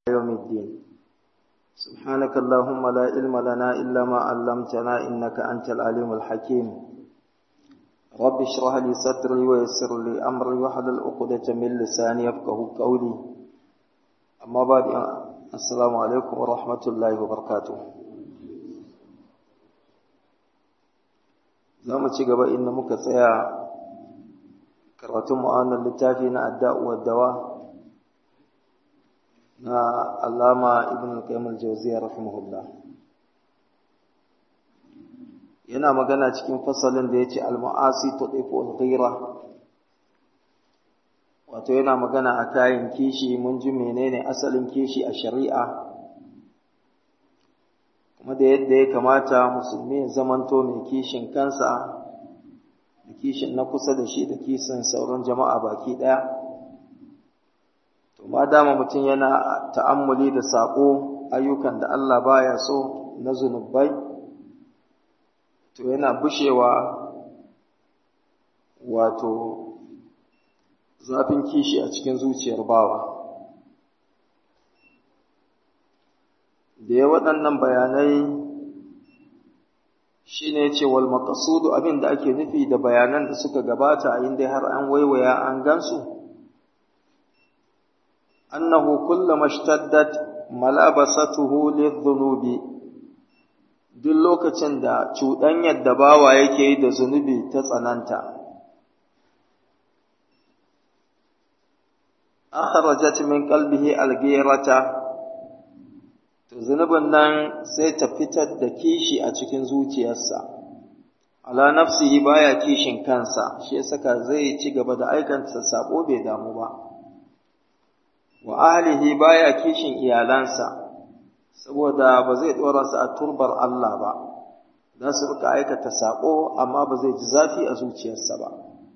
يوم الدين سبحانك اللهم لا علم لنا إلا ما علمتنا إنك أنت العليم الحكيم رب اشرح لي صدري ويسر لي أمري واحلل عقدة من لساني يفقه قولي أما بعد السلام عليكم ورحمة الله وبركاته za mu ci gaba inda muka tsaya karatun mu'anar littafi na adda'uwar dawa na alama ibn al-qayyim al-jawziyya rahimahullah yana magana cikin fasalin da yace al-ma'asi tudifu al-ghira wato yana magana a kayan kishi mun ji menene asalin kishi a shari'a kuma da yadda ya kamata musulmi ya zamanto mai kishin kansa da kishin na kusa da shi da kishin sauran jama'a baki ɗaya to ma dama mutum yana ta'ammuli da saƙo ayyukan da Allah baya so na zunubai to yana bushewa wato zafin kishi a cikin zuciyar bawa da ya waɗannan bayanai shi ne ce wal maqasudu abin da ake nufi da bayanan da suka gabata a inda har an waiwaya an gansu annahu kullama ishtaddat malabasatuhu lidhunubi duk lokacin da cuɗanyar da bawa yake yi da zunubi ta tsananta akhrajat min qalbihi alghirata to zunubin nan sai ta fitar da kishi a cikin zuciyarsa ala nafsihi baya kishin kansa shi ya saka zai ci gaba da aikanta sabo bai damu ba wa ahlihi baya kishin iyalansa saboda ba zai dora su a turbar Allah ba za su rika aikata sabo amma ba zai ji zafi a zuciyarsa ba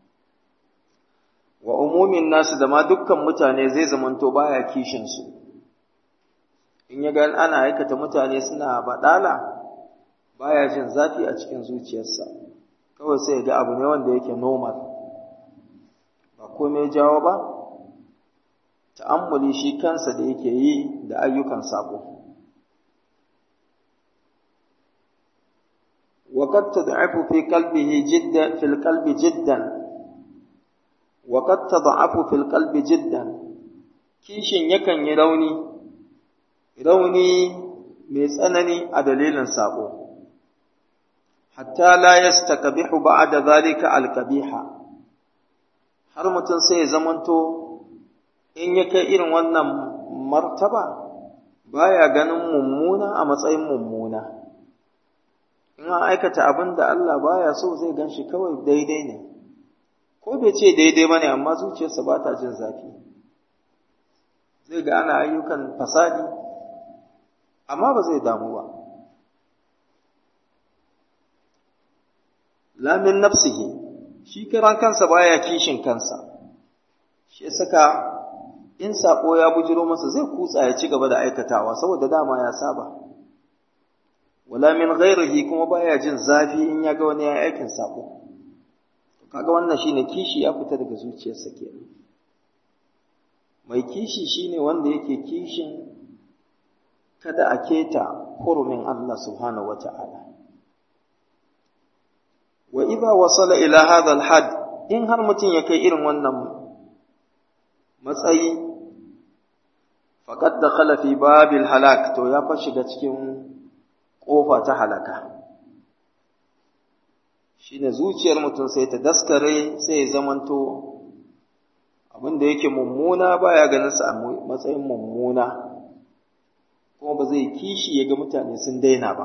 wa umumin nasu da ma dukkan mutane zai zamanto baya kishin su in ya ga ana aikata mutane suna baɗala baya jin zafi a cikin zuciyarsa kawai sai ga abu ne wanda yake normal ba komai jawo ba ta'ammuli shi kansa da yake yi da ayyukan sako وقد تضعف في قلبه جدا في القلب جدا وقد تضعف في القلب جدا kishin yakan yi rauni rauni mai tsanani a dalilin saƙo, hatta la yastaqbihu ba'da zalika alqabiha har mutum sai ya zamanto in ya kai irin wannan martaba baya ganin mummuna a matsayin mummuna in an aikata abin da Allah baya so zai gan shi kawai daidai ne ko bai ce daidai bane amma zuciyarsa ba ta jin zafi zai ga ana ayyukan fasadi amma ba zai damu ba lamin nafsihi shi kiran kansa baya kishin kansa shi saka in sako ya bujiro masa zai kutsa ya ci gaba da aikatawa saboda dama ya saba wala min ghairihi kuma baya jin zafi in ya ga wani ya aikin sako kaga wannan shine kishi ya fita daga zuciyarsa kenan mai kishi shine wanda yake kishin kada a keta hurumin Allah subhanahu wa ta'ala. Wa iza wasala ila hadha had in har mutum ya kai irin wannan matsayi, faƙad da khalafi babil halak to ya fa shiga cikin ƙofa ta halaka. Shi ne zuciyar mutum sai ta daskare sai ya zamanto abin da yake mummuna baya ganin sa a matsayin mummuna. kuma ba zai kishi ya ga mutane sun daina ba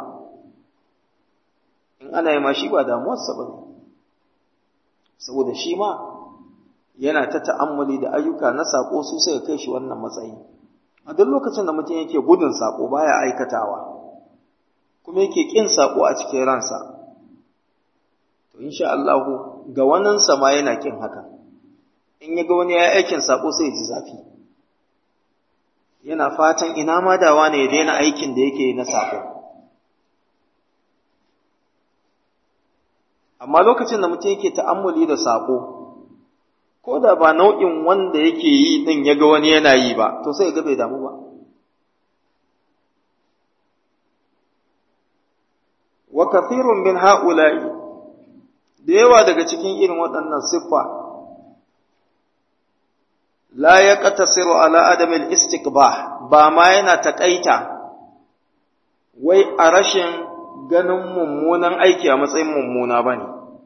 in ana yi ma shi ba damuwarsa ba ne saboda shi ma yana ta ta'ammuli da ayyuka na saƙo su suka kai shi wannan matsayi a duk lokacin da mutum yake gudun saƙo baya aikatawa kuma yake ƙin saƙo a cikin ransa to insha Allah ga waninsa ma yana ƙin haka in ya ga wani ya aikin saƙo sai ya ji zafi yana fatan ina ma dawa ne ya daina aikin da yake na sako amma lokacin da mutum yake ta'ammuli da sako ko da ba nau'in wanda yake yi din ya ga wani yana yi ba to sai ga bai damu ba wa kathirun min ha'ula'i da yawa daga cikin irin waɗannan siffa la ya qatasiru ala adamil istiqbah ba ma yana taƙaita wai a rashin ganin mummunan aiki a matsayin mummuna bane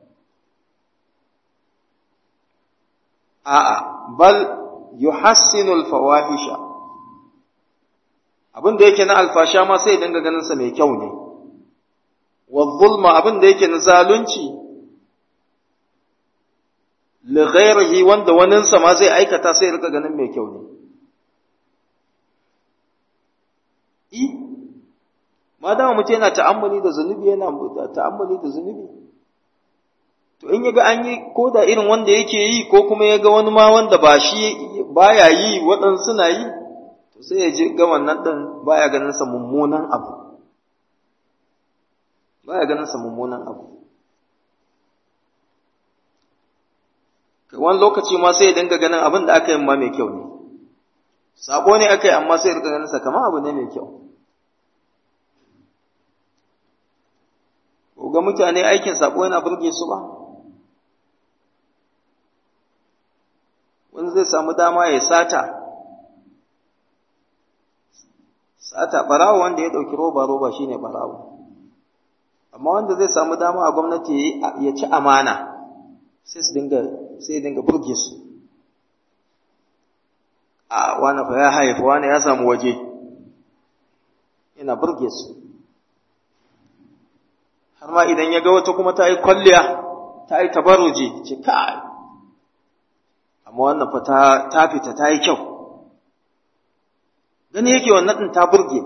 a'a bal yuhassinu al-fawahisha abin da yake na alfasha ma sai dinga ganin sa mai kyau ne wa zulma abin da yake na zalunci li ghairihi wanda wanin sa ma zai aikata sai rika ganin mai kyau ne i madama mutum yana ta'ammuli da zunubi yana ta'ammuli da zunubi to in yaga an yi ko da irin wanda yake yi ko kuma yaga wani ma wanda ba shi baya yi waɗansu suna yi to sai ya ji ga wannan ɗin baya ganin sa mummunan abu baya ganin sa mummunan abu wani lokaci ma sai ya dinga ganin abin da aka yi ma mai kyau ne sabo ne aka yi amma sai ya rika ganin sa kamar abu ne mai kyau ga mutane aikin sabo yana burge su ba wani zai samu dama ya sata sata barawo wanda ya ɗauki roba roba shine barawo amma wanda zai samu dama a gwamnati ya ci amana sai su dinga sai dinga burge su a wani fa ya haifa wani ya samu waje yana burge su har ma idan ya ga wata kuma ta yi kwalliya ta yi tabaruji ce kai amma wannan fa ta fita ta yi kyau gani yake wannan ɗin ta burge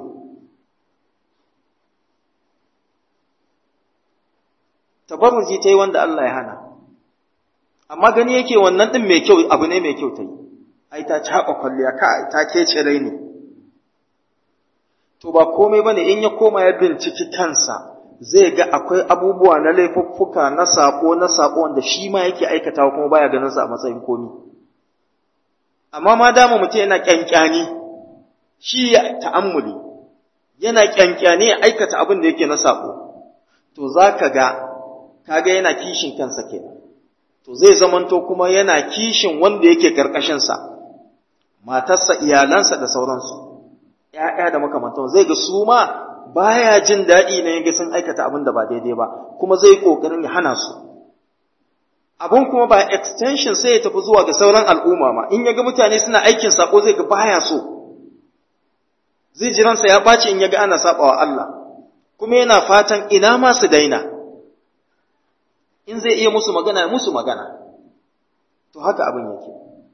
tabarruji ta yi wanda Allah ya hana amma gani yake wannan ɗin mai kyau abu ne mai kyau ta yi ai ta caɓa kwalliya ka ta kece rai ne to ba komai bane in ya koma ya binciki kansa zai ga akwai abubuwa na laifuffuka na sako na sako wanda shi ma yake aikatawa kuma baya ganin sa a matsayin komi amma ma dama mutum yana kyankyani shi ya ta'ammuli yana kyankyani ya aikata abin da yake na sako to zaka ga kaga yana kishin kansa kenan to zai zamanto kuma yana kishin wanda yake karkashin sa matarsa iyalansa da sauransu ƴaƴa da makamantan zai ga su ma baya jin daɗi ne yaga sun aikata abin da ba daidai ba kuma zai kokarin ya hana su abun kuma ba extension sai ya tafi zuwa ga sauran al'umma ma in yaga mutane suna aikin sako zai ga baya so zai ji ransa ya ɓaci in yaga ana sabawa Allah kuma yana fatan ina ma su daina in zai iya musu magana musu magana to haka abin yake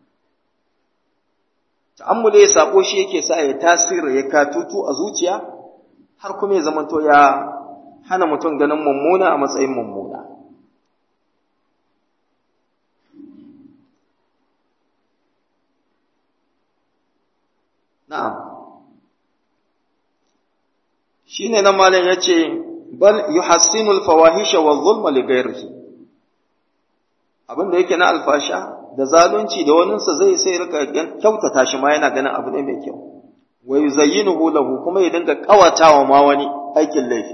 ta'ammule ya sako shi yake sa ya tasiri ya katutu a zuciya har kuma ya zamanto ya hana mutum ganin mummuna a matsayin mummuna na'am shine nan malam yace bal yuhassinul fawahisha wa zulma li ghairihi abin da yake na alfasha da zalunci da waninsa zai sai rika kyautata shi ma yana ganin abu ne mai kyau wa yuzayyinuhu lahu kuma ya dinga kawatawa ma wani aikin laifi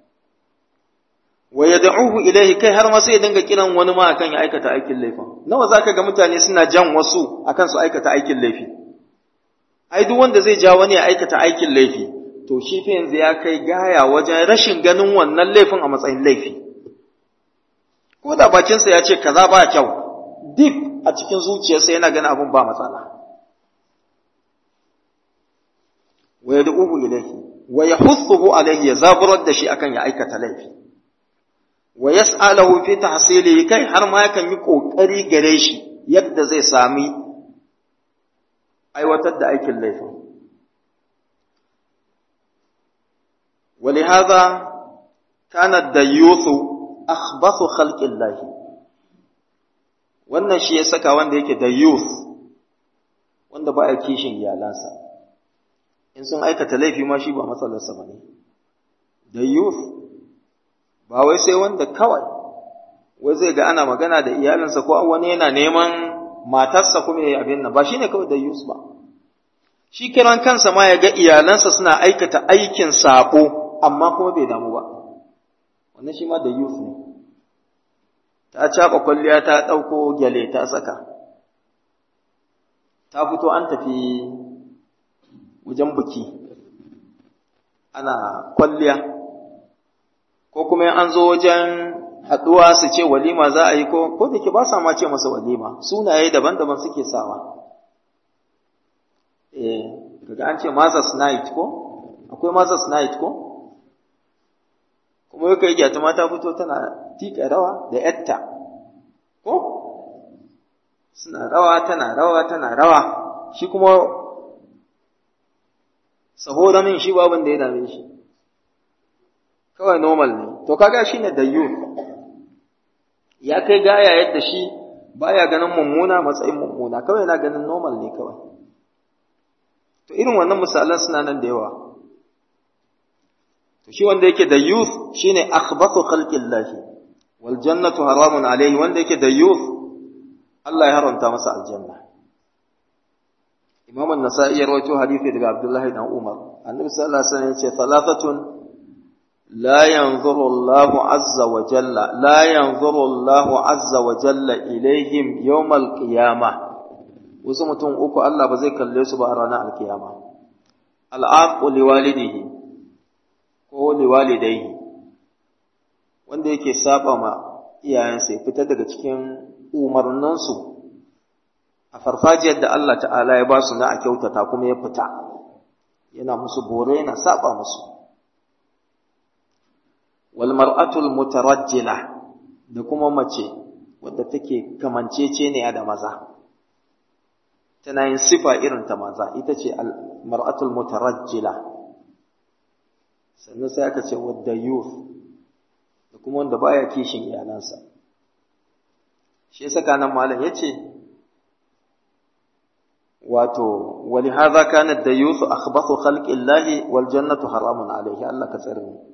wa yad'uhu ilayhi kai har ma sai ya dinga kiran wani ma akan ya aikata aikin laifin nawa zaka ga mutane suna jan wasu akan su aikata aikin laifi ai duk wanda zai ja wani ya aikata aikin laifi to shi fa yanzu ya kai gaya wajen rashin ganin wannan laifin a matsayin laifi ko da bakinsa ya ce kaza ba kyau duk a cikin zuciyarsa yana ganin abun ba matsala wa yad'uhu ilayhi wa yahuthuhu alayhi ya zaburar da shi akan ya aikata laifi wa yas'aluhu fi tahsilihi kai har ma yakan yi kokari gare shi yadda zai sami aiwatar da aikin laifin ولهذا كان الديوث أخبث خلق الله wannan shi ya saka wanda yake da youth wanda ba ya kishin iyalansa in sun aikata laifi ma shi ba matsalarsa ba ne da youth ba wai sai wanda kawai wai zai ga ana magana da iyalinsa ko wani yana neman matarsa kuma ya abin nan ba shi ne kawai da youth ba shi kiran kansa ma ya ga iyalansa suna aikata aikin sabo amma kuma bai damu ba wannan shi ma da youth ne ta caɓa kwalliya ta ɗauko gyale ta saka ta fito an tafi wajen buki ana kwalliya ko kuma an zo wajen haɗuwa su ce walima za a yi ko ko da ke ba sa ma ce masa walima sunaye daban-daban suke sawa eh kaga an ce Mother's Night ko akwai Mother's Night ko kuma yake yi ta mata fito tana tika rawa da yatta ko suna rawa tana rawa tana rawa shi kuma saboda min shi babin da ya dame shi kawai normal ne to kaga shine da youth ya kai gaya yadda shi baya ganin mummuna matsayin mummuna kawai yana ganin normal ne kawai to irin wannan misalan suna nan da yawa to shi wanda yake da youth shine akhbathu khalqillahi wal jannatu haramun alayhi wanda yake da youth Allah ya haramta masa aljanna Imam an-Nasa'i ya rawaito hadisi daga Abdullah ibn Umar Annabi sallallahu alaihi wasallam yace thalathatun la yanzuru Allah azza wa jalla la yanzuru Allah azza wa jalla ilaihim yawm al-qiyamah wasu mutum uku Allah ba zai kalle su ba a ranar alkiyama al'aqu liwalidihi ko liwalidaihi wanda yake saba ma iyayensa ya fita daga cikin umarninsu a farfajiyar da Allah ta'ala ya ba su na a kyautata kuma ya fita yana musu bore yana saba musu wal mar'atul mutarajjila da kuma mace wadda take kamanceceniya da maza tana yin sifa irin ta maza ita ce al mar'atul mutarajjila sannan sai aka ce wadda youth da kuma wanda baya kishin iyalansa shi yasa kanan malam yace wato wali hadha kana da youth akhbathu khalqi llahi wal jannatu haramun alayhi Allah ka tsare mu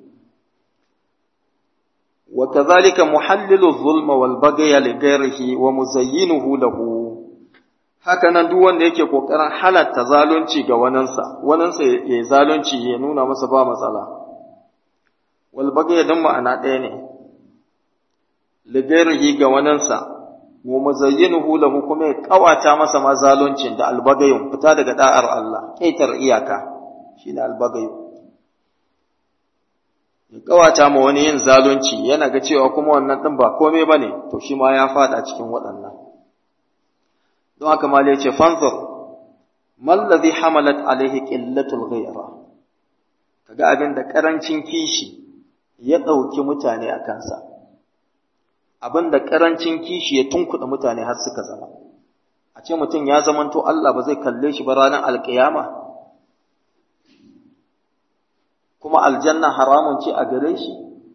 wa kadhalika muhallilu dhulma wal baghy li ghayrihi wa muzayyinuhu lahu haka nan duk wanda yake kokarin halatta zalunci ga waninsa waninsa ya zalunci ya nuna masa ba matsala wal baghy dan ma'ana ɗaya ne li ghayrihi ga waninsa wa muzayyinuhu lahu kuma ya kawata masa ma zaluncin da albagayin fita daga da'ar Allah kaitar iyaka shine albagayu ya kawata ma wani yin zalunci yana ga cewa kuma wannan din ba komai bane to shi ma ya fada cikin waɗannan don haka ma ya ce fanzur mal ladhi hamalat alaihi qillatul ghayra kaga abin da karancin kishi ya dauki mutane a kansa abin da ƙarancin kishi ya tunkuɗa mutane har suka zama a ce mutum ya zamanto Allah ba zai kalle shi ba ranar alƙiyama kuma aljanna haramun ce a gare shi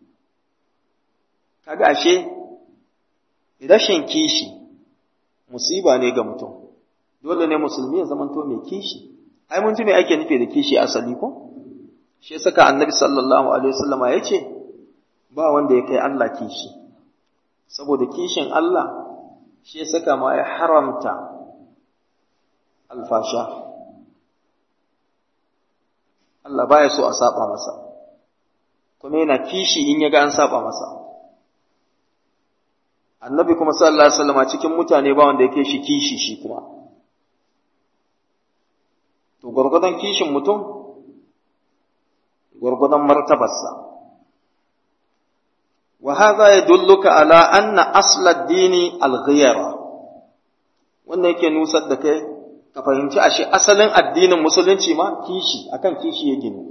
kaga ashe rashin kishi musiba ne ga mutum dole ne musulmi ya zamanto mai kishi ai mun ji me ake nufi da kishi asali ko shi saka annabi sallallahu alaihi wasallama yace ba wanda ya kai Allah kishi saboda kishin Allah shi ya saka ma ya haramta alfasha Allah baya so a saba masa kuma yana kishi in ya ga an saba masa annabi kuma sallallahu alaihi wasallam cikin mutane ba wanda yake shi kishi shi kuma to gurgudan kishin mutum gurgudan martabarsa وهذا يدلك على أن أصل الدين الغيرة wannan yake nusar da kai ka fahimci ashe asalin addinin musulunci ma kishi akan kishi ya ginu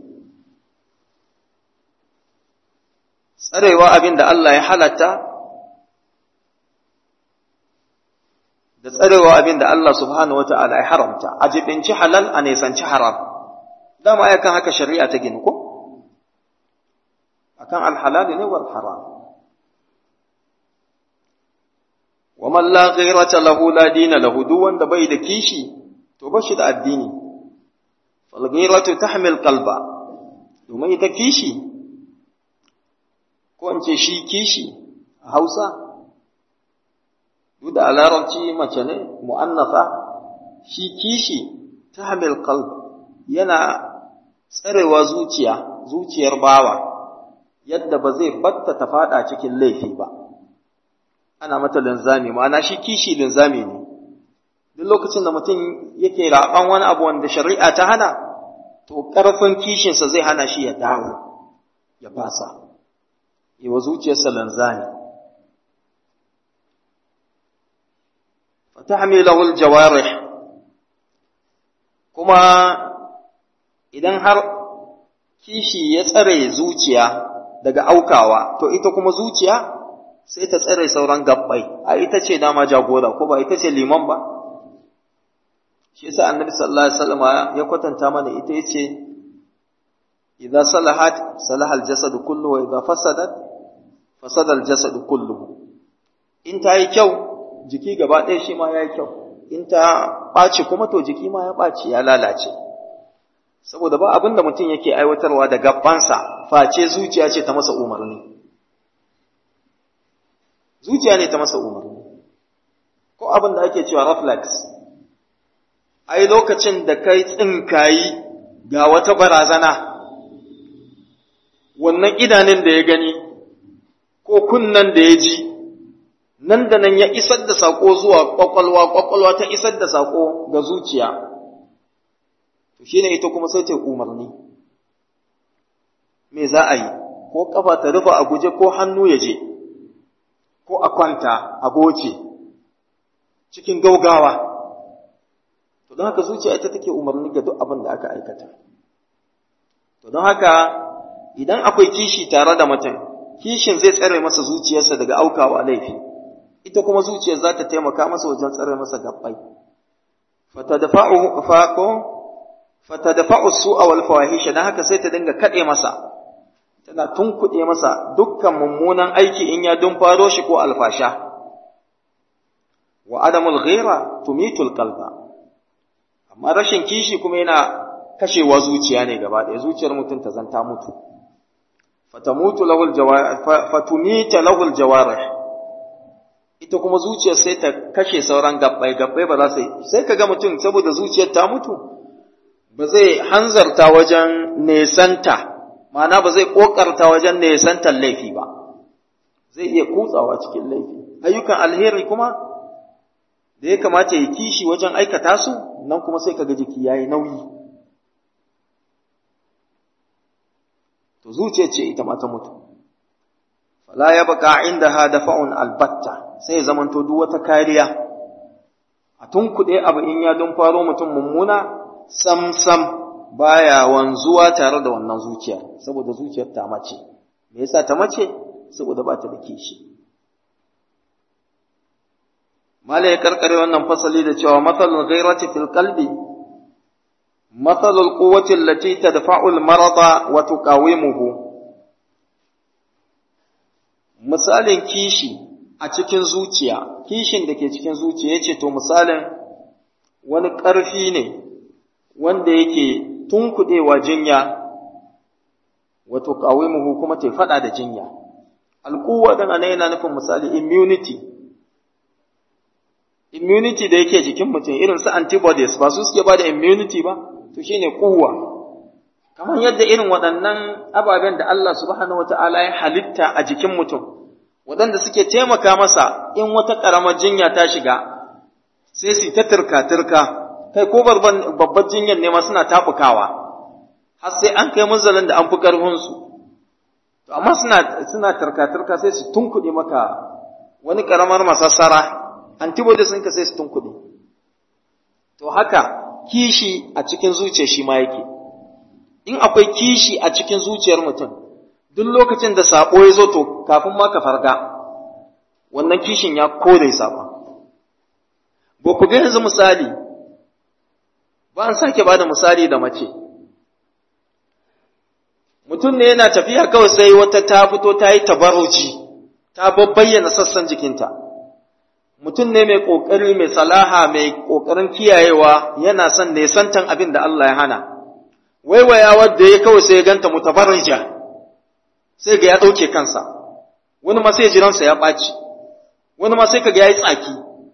tsarewa abin da Allah ya halatta da tsarewa abin da Allah subhanahu wata'ala ya haramta a jibinci halal a nesanci haram dama ya kan haka shari'a ta ginu ko akan alhalal ne wal haram wa man la ghayrata lahu la dina lahu duk wanda bai da kishi to ba shi da addini fal ghayratu tahmil qalba domin ita kishi ko in ce shi kishi a Hausa duk da larabci mace ne mu'annafa shi kishi tahmil qalb yana tsarewa zuciya zuciyar bawa yadda ba zai batta ta fada cikin laifi ba ana mata linzami ma'ana shi kishi linzami ne duk lokacin da mutum yake raɓan wani abu wanda shari'a ta hana to ƙarfin kishinsa zai hana shi ya dawo ya fasa yi wa zuciyarsa linzami fatahmilahu aljawarih kuma idan har kishi ya tsare zuciya daga aukawa to ita kuma zuciya sai ta tsare sauran gabbai a ita ce dama jagora ko ba ita ce liman ba shi yasa annabi sallallahu alaihi wasallam ya kwatanta mana ita yace idza salahat salaha aljasad kullu wa idza fasadat fasada aljasad kullu in ta yi kyau jiki gaba ɗaya shi ma ya yi kyau in ta ɓaci kuma to jiki ma ya ɓaci ya lalace saboda ba abin da mutum yake aiwatarwa da gabansa face zuciya ce ta masa umarni zuciya ne ta masa umarni ko abin da ake cewa reflex ai lokacin da kai tsinkayi ga wata barazana wannan idanun da ya gani ko kunnan da ya ji nan da nan ya isar da saƙo zuwa ƙwaƙwalwa ƙwaƙwalwa ta isar da saƙo ga zuciya to shi ne ita kuma sai ta umarni me za a yi ko ƙafa ta rufe a guje ko hannu ya je ko a kwanta a goce cikin gaugawa to don haka zuciya ita take umarni ga duk abin da aka aikata to don haka idan akwai kishi tare da mutum kishin zai tsare masa zuciyarsa daga aukawa laifi ita kuma zuciyar za ta taimaka masa wajen tsare masa gabbai fatadfa'u faqo fatadfa'u su'a wal fawahisha dan haka sai ta dinga kade masa tana tunkuɗe masa dukkan mummunan aiki in ya dun faro shi ko alfasha wa adamul ghira tumitul qalba amma rashin kishi kuma yana kashewa zuciya ne gaba ɗaya zuciyar mutum ta zanta mutu fatamutu lahul jawarih fatumita lahul jawarih ita kuma zuciyar sai ta kashe sauran gabbai gabbai ba za su sai kaga mutum saboda zuciyar ta mutu ba zai hanzarta wajen nesanta ma'ana ba zai kokarta wajen nesantar laifi ba zai iya kutsawa cikin laifi ayyukan alheri kuma da ya kamata ya kishi wajen aikata su nan kuma sai kaga jiki yayi nauyi to zuciya ce ita ma ta mutu fala ya baka indaha dafa'un albatta sai zamanto duk wata kariya a tunkuɗe abu in ya dun faro mutum mummuna sam sam baya wanzuwa tare da wannan zuciyar saboda zuciyar ta mace me yasa ta mace saboda ba ta da kishi mala ya karkare wannan fasali da cewa mathalul ghairati fil qalbi mathalul quwwati allati tadfa'u al marada wa tuqawimuhu misalin kishi a cikin zuciya kishin da ke cikin zuciya yace to misalin wani ƙarfi ne wanda yake tunkuɗewa jinya wato qawimuhu kuma ta faɗa da jinya alquwa dan anan yana nufin misali immunity immunity da yake jikin mutum irin su antibodies ba su suke ba da immunity ba to shine kuwa kamar yadda irin waɗannan ababen da Allah subhanahu wata'ala ya halitta a jikin mutum waɗanda suke taimaka masa in wata ƙaramar jinya ta shiga sai su ta turka-turka kai ko babbar jinyar ne ma suna taɓukawa har sai an kai munzalin da an fi ƙarfinsu to amma suna suna turka-turka sai su tunkuɗe maka wani ƙaramar masassara antibodies ɗinka sai su tunkuɗe to haka kishi a cikin zuciya shi ma yake in akwai kishi a cikin zuciyar mutum duk lokacin da sabo ya zo to kafin ma ka farga wannan kishin ya kore saba ba ku ga yanzu misali ba an sake ba da misali da mace mutum ne yana tafiya kawai sai wata ta fito ta yi tabaruji ta bayyana sassan jikinta mutum ne mai ƙoƙari mai salaha mai ƙoƙarin kiyayewa yana son nesantan abin da Allah ya hana waiwaya wadda ya kawai sai ya ganta mutabarrija sai ga ya ɗauke kansa wani ma sai jiransa ya ɓaci wani ma sai ka ga ya yi tsaki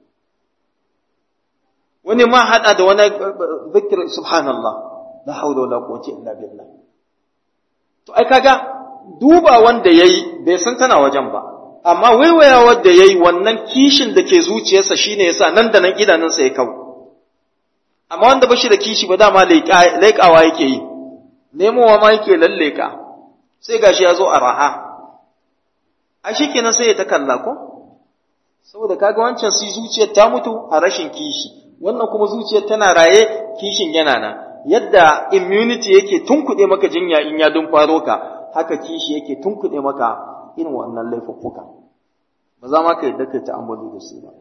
wani ma haɗa da wani zikir subhanallah la haula wala quwwata illa billah to ai kaga duba wanda ya yi bai san tana wajen ba amma waiwaya wanda ya yi wannan kishin da ke zuciyarsa shine yasa nan da nan idanunsa ya kawo amma wanda ba shi da kishi ba dama laikawa yake yi nemowa ma yake lalleka sai gashi ya zo a raha a shi kenan sai ya ta kalla ko saboda kaga wancan si zuciyar ta mutu a rashin kishi wannan kuma zuciyar tana raye kishin yana nan yadda immunity yake tunkuɗe maka jinya in ya dumfaro ka haka kishi yake tunkuɗe maka irin wannan laifuffuka ba za ma ka yadda kai ta'ammali da su ba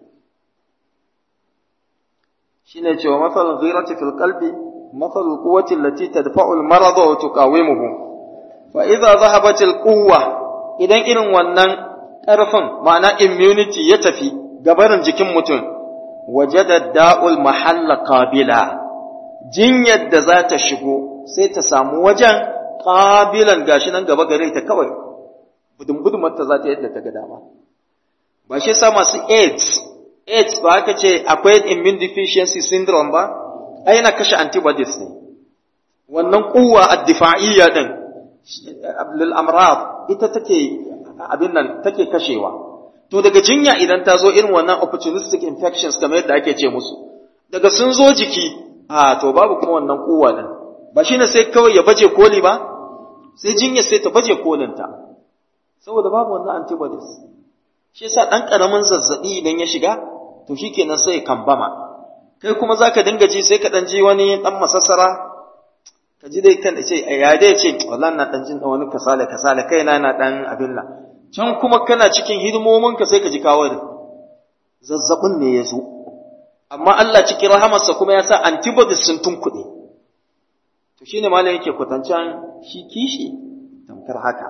shine cewa masalul ghirati fil qalbi masalul quwwati allati tadfa'u al marad wa tuqawimuhu fa idza dhahabat al quwwa idan irin wannan ƙarfin ma'ana immunity ya tafi gabarin jikin mutum wajada da'ul mahalla qabila jinyar da za ta shigo sai ta samu wajen qabilan gashi nan gaba gare ta kawai budun ta za ta yadda ta ga dama ba shi sa masu AIDS AIDS ba aka ce akwai immune deficiency syndrome ba ai yana kashe antibodies ne wannan kuwa ad-difa'iyya din lil amrad ita take abin nan take kashewa to daga jinya idan ta zo irin wannan opportunistic infections kamar yadda ake ce musu daga sun zo jiki a to babu kuma wannan kuwa din ba shine sai kawai ya baje koli ba sai jinya sai ta baje kolinta saboda babu wannan antibodies shi yasa dan karamin zazzabi idan ya shiga to shikenan sai ya kambama kai kuma zaka dinga ji sai ka dan ji wani dan masassara ka ji dai kan ce ya dai ce wallahi na dan jin wani kasala kasala kaina na dan abin nan can kuma kana cikin hidimomin ka sai ka ji kawo zazzabin ne ya zo amma Allah cikin rahamarsa kuma ya sa antibodies sun tunkuɗe to shine malam yake kwatancan shi kishi tamkar haka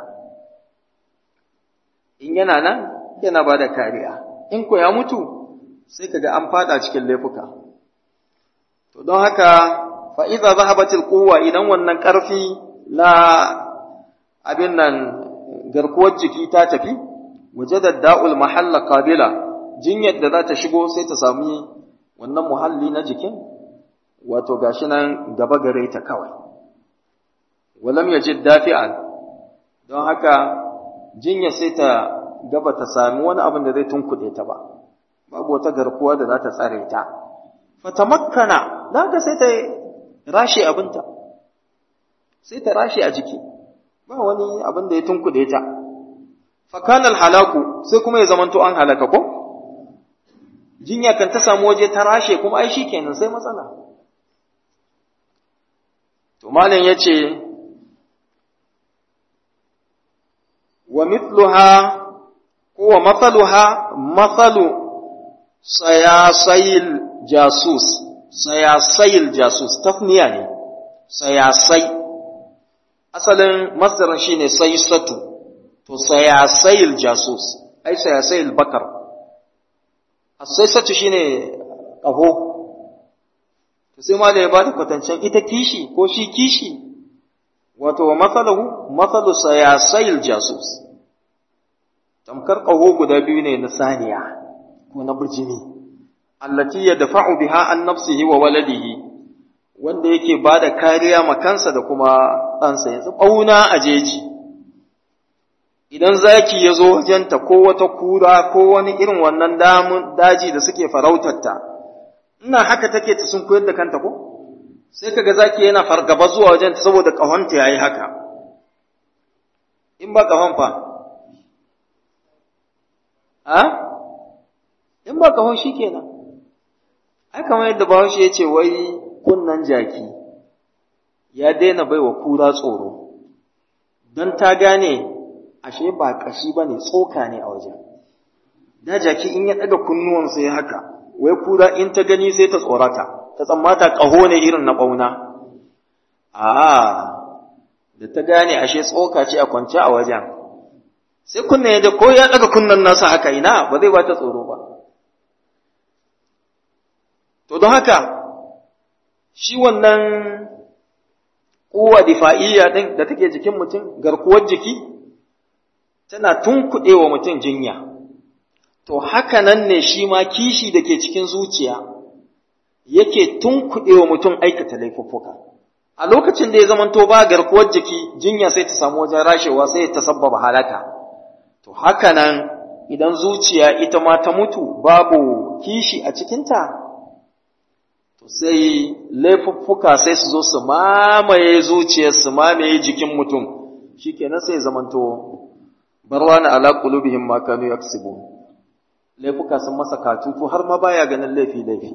in yana nan yana ba da kariya in ko ya mutu sai kaga an fada cikin laifuka to don haka fa idza zahabatil quwwa idan wannan karfi na abin nan garkuwar jiki ta tafi wajada da'ul mahalla qabila jinyar da za ta shigo sai ta sami wannan muhalli na jikin wato gashi nan gaba gare ta kawai walam yajid dafi'an don haka jinya sai ta gaba ta sami wani abin da zai tunkuɗe ta ba babu wata garkuwa da za ta tsare ta fatamakkana da haka sai ta rashe abinta sai ta rashe a jiki ba wani abin da ya tunkuɗe ta fakanal halaku sai kuma ya zamanto an halaka ko jinya kan ta samu waje ta rashe kuma ai shi kenan sai matsala to malam yace wa mithluha ko wa mathaluha mathalu sayasayil jasus sayasayil jasus tafniya ne sayasai asalin masdarin shine saysatu to sayasayil jasus ai sayasayil bakar as-saysatu shine qaho to sai ma da ya bada kwatancen ita kishi ko shi kishi wato wa mathaluhu mathalu sayasayil jasus tamkar qaho guda biyu ne na saniya ko na bijimi allati yadfa'u biha an nafsihi wa waladihi wanda yake bada kariya ma kansa da kuma ɗansa yanzu ɓauna a jeji idan zaki ya zo wajenta ko wata kura ko wani irin wannan damun daji da suke farautarta ina haka take ta sun koyar da kanta ko sai kaga zaki yana fargaba zuwa wajenta saboda ƙahonta yayi haka in ba ƙahon fa a in ba ƙahon shi kenan ai kamar yadda bahaushe ya ce wai kunnan jaki ya daina baiwa kura tsoro don ta gane ashe ba ƙashi ba ne tsoka ne a wajen da jaki in ya ɗaga kunnuwansa ya haka wai kura in ta gani sai ta tsorata ta tsammata ƙaho ne irin na ɓauna a da ta gane ashe tsoka ce a kwance a wajen sai kunne da ko ya ɗaga kunnen nasa haka ina ba zai ba ta tsoro ba to don haka shi wannan kuwa difa'iyya din da take jikin mutum garkuwar jiki tana tunkuɗe wa mutum jinya to haka nan ne shi ma kishi da ke cikin zuciya yake tunkuɗe wa mutum aikata laifuffuka a lokacin da ya zamanto ba garkuwar jiki jinya sai ta samu wajen rashewa sai ta sabbaba halaka to haka nan idan zuciya ita ma ta mutu babu kishi a cikinta to sai laifuffuka sai su zo su mamaye zuciyar su mamaye jikin mutum shikenan sai zamanto barwana ala qulubihim ma kanu yaksibun laifuka sun masa katutu har ma baya ganin laifi laifi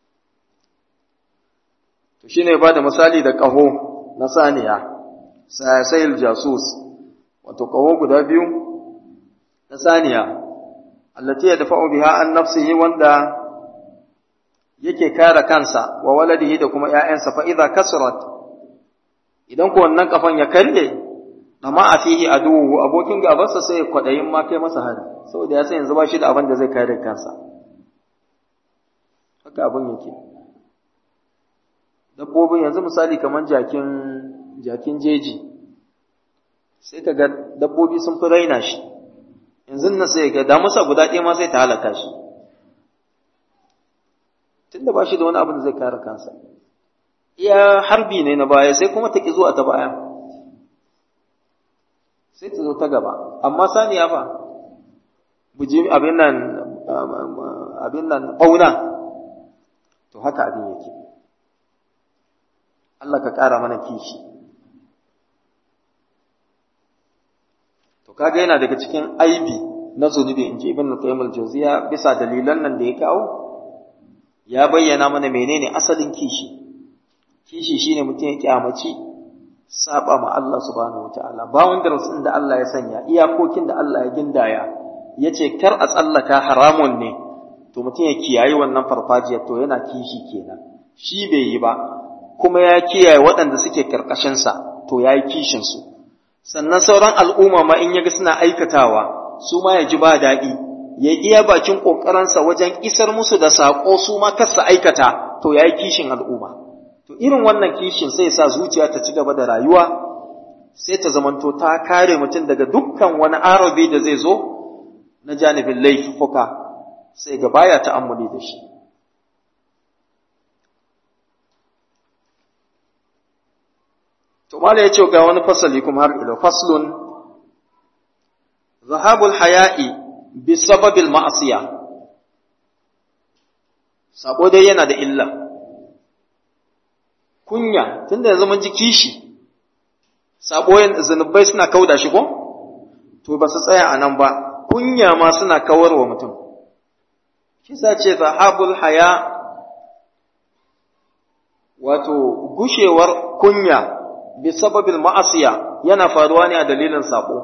to shine ba da misali da ƙaho na saniya sayil jasus wato ƙaho guda biyu na saniya allati yadfa'u biha an nafsihi wanda yake kare kansa wa waladihi da kuma ƴaƴansa fa idza kasrat idan ko wannan kafan ya kalle amma a fihi aduhu abokin gabansa sai kwadayin ma kai masa hari saboda ya san yanzu ba shi da abin da zai kare kansa haka abin yake dabbobin yanzu misali kamar jakin jakin jeji sai ka ga dabbobi sun fi raina shi yanzu nan sai ga damusa guda ɗaya ma sai ta halaka shi tunda ba shi da wani abin da zai kare kansa iya harbi ne na baya sai kuma ta ki zuwa ta baya sai ta zo ta gaba amma saniya fa buji abin nan abin nan ɓauna to haka abin yake Allah ka ƙara mana kishi to kaga yana daga cikin aibi na zunubi in ji ibn qayyim al-jawziya bisa dalilan nan da ya kawo ya bayyana mana menene asalin kishi kishi shine mutum ya kyamaci saba ma Allah subhanahu wataala boundaries din da Allah ya sanya iyakokin da Allah ya gindaya yace kar a tsallaka haramun ne to mutum ya kiyaye wannan farfajiyar to yana kishi kenan shi bai yi ba kuma ya kiyaye waɗanda suke karkashin sa to yayi kishin su sannan sauran al'umma ma in yaga suna aikatawa su ma ya ji ba daɗi ya iya bakin ƙoƙarinsa wajen isar musu da saƙo su ma kasa aikata to yayi kishin al'umma To irin wannan kishin sai sa zuciya ta ci gaba da rayuwa, sai ta zamanto ta kare mutum daga dukkan wani arabi da zai zo na janibin laifuka sai ga baya ta'ammuli da shi. To mala ya ce ga wani fasali kuma har ilo faslun zahabul haya'i bi sababil ma'asiya. Sabo dai yana da illa. kunya tunda yanzu mun ji kishi saboyin zanubai suna kauda shi ko to ba su tsaya a nan ba kunya ma suna kawar wa mutum shi sa ce zahabul haya wato gushewar kunya bi sababil ma'asiya yana faruwa ne a dalilin sabo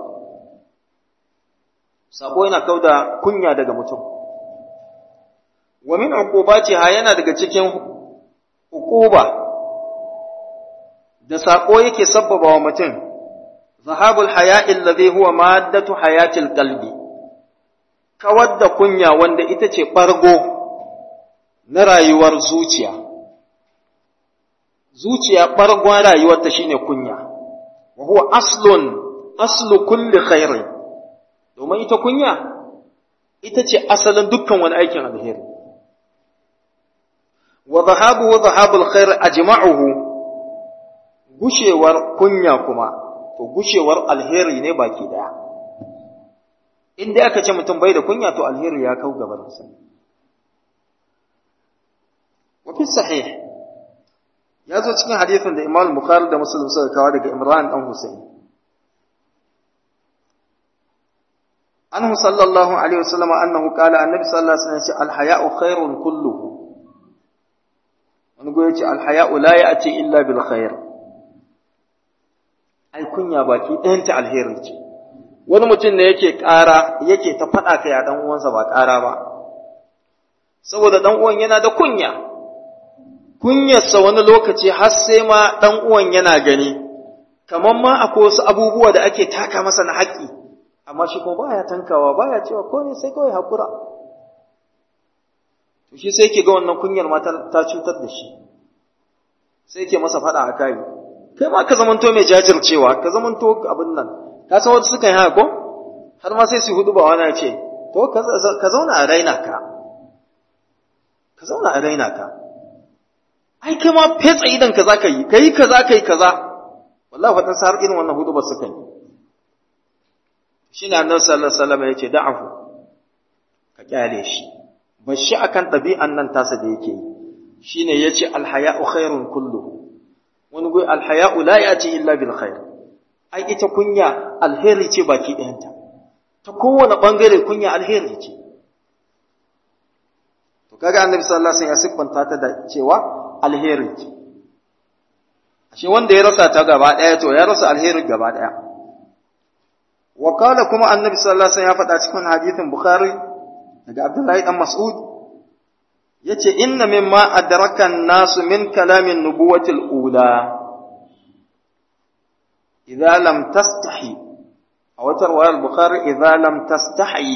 sabo yana kauda kunya daga mutum wa min uqubatiha yana daga cikin uquba da saƙo yake sabbaba wa mutum, zahabul haya'il ladhi huwa maddatu hayatil qalbi kawar da kunya wanda ita ce ɓargo na rayuwar zuciya. Zuciya ɓargon rayuwarta shine kunya, wa huwa aslun aslu kulli khairin, domin ita kunya ita ce asalin dukkan wani aikin alheri. Wa zahabu wa zahabul khair ajma'uhu gushewar kunya kuma, to gushewar alheri ne baki daya. Inda aka ce mutum bai da kunya to alheri ya kau gabarinsa. Wafi sahih, ya zo cikin hadithin da Imam Bukhari da Muslim suka kawo daga Imran ɗan Hussein. Anhu sallallahu alaihi wasallam annahu qala annabi sallallahu alaihi wasallam ya ce al-haya'u khairun kulluhu. Wani goyi ce al-haya'u la ya'ti illa bil khair. ai kunya baki ɗayanta alheri ce wani mutum ne yake ƙara yake ta faɗa kai a ɗan uwansa ba ƙara ba saboda ɗan uwan yana da kunya kunyarsa wani lokaci har sai ma ɗan uwan yana gani kamar ma akwai wasu abubuwa da ake taka masa na haƙƙi amma shi kuma baya tankawa baya cewa ko ne sai kawai haƙura to shi sai ke ga wannan kunyar ma ta cutar da shi sai ke masa faɗa a kai kai ma ka zamanto mai jajircewa ka zamanto abin nan ka san wasu sukan yi haka ko har ma sai su hudu ba wani ce to ka zauna a raina ka ka zauna a raina ka ai kai ma fetsa idan ka za ka yi ka yi kaza ka yi kaza wallahi faɗin sa har irin wannan hudu ba suka yi shi ne annabi sallallahu alaihi wasallam ya ce da'ahu ka kyale shi ba shi akan ɗabi'an nan tasa da yake yi shine yace alhaya'u khairun kulluhu wani goyi alhaya'u la yati illa bil khair ai ita kunya alheri ce baki ɗayanta ta kowane bangare kunya alheri ce to kaga annabi sallallahu alaihi wasallam ya siffanta ta da cewa alheri ce ashe wanda ya rasa ta gaba ɗaya to ya rasa alheri gaba ɗaya wa qala kuma annabi sallallahu alaihi wasallam ya faɗa cikin hadithin bukhari daga abdullahi dan mas'ud yace inna mimma adraka an-nasu min kalamin nubuwati al-ula idza lam tastahi aw tarwa al-bukhari idza lam tastahi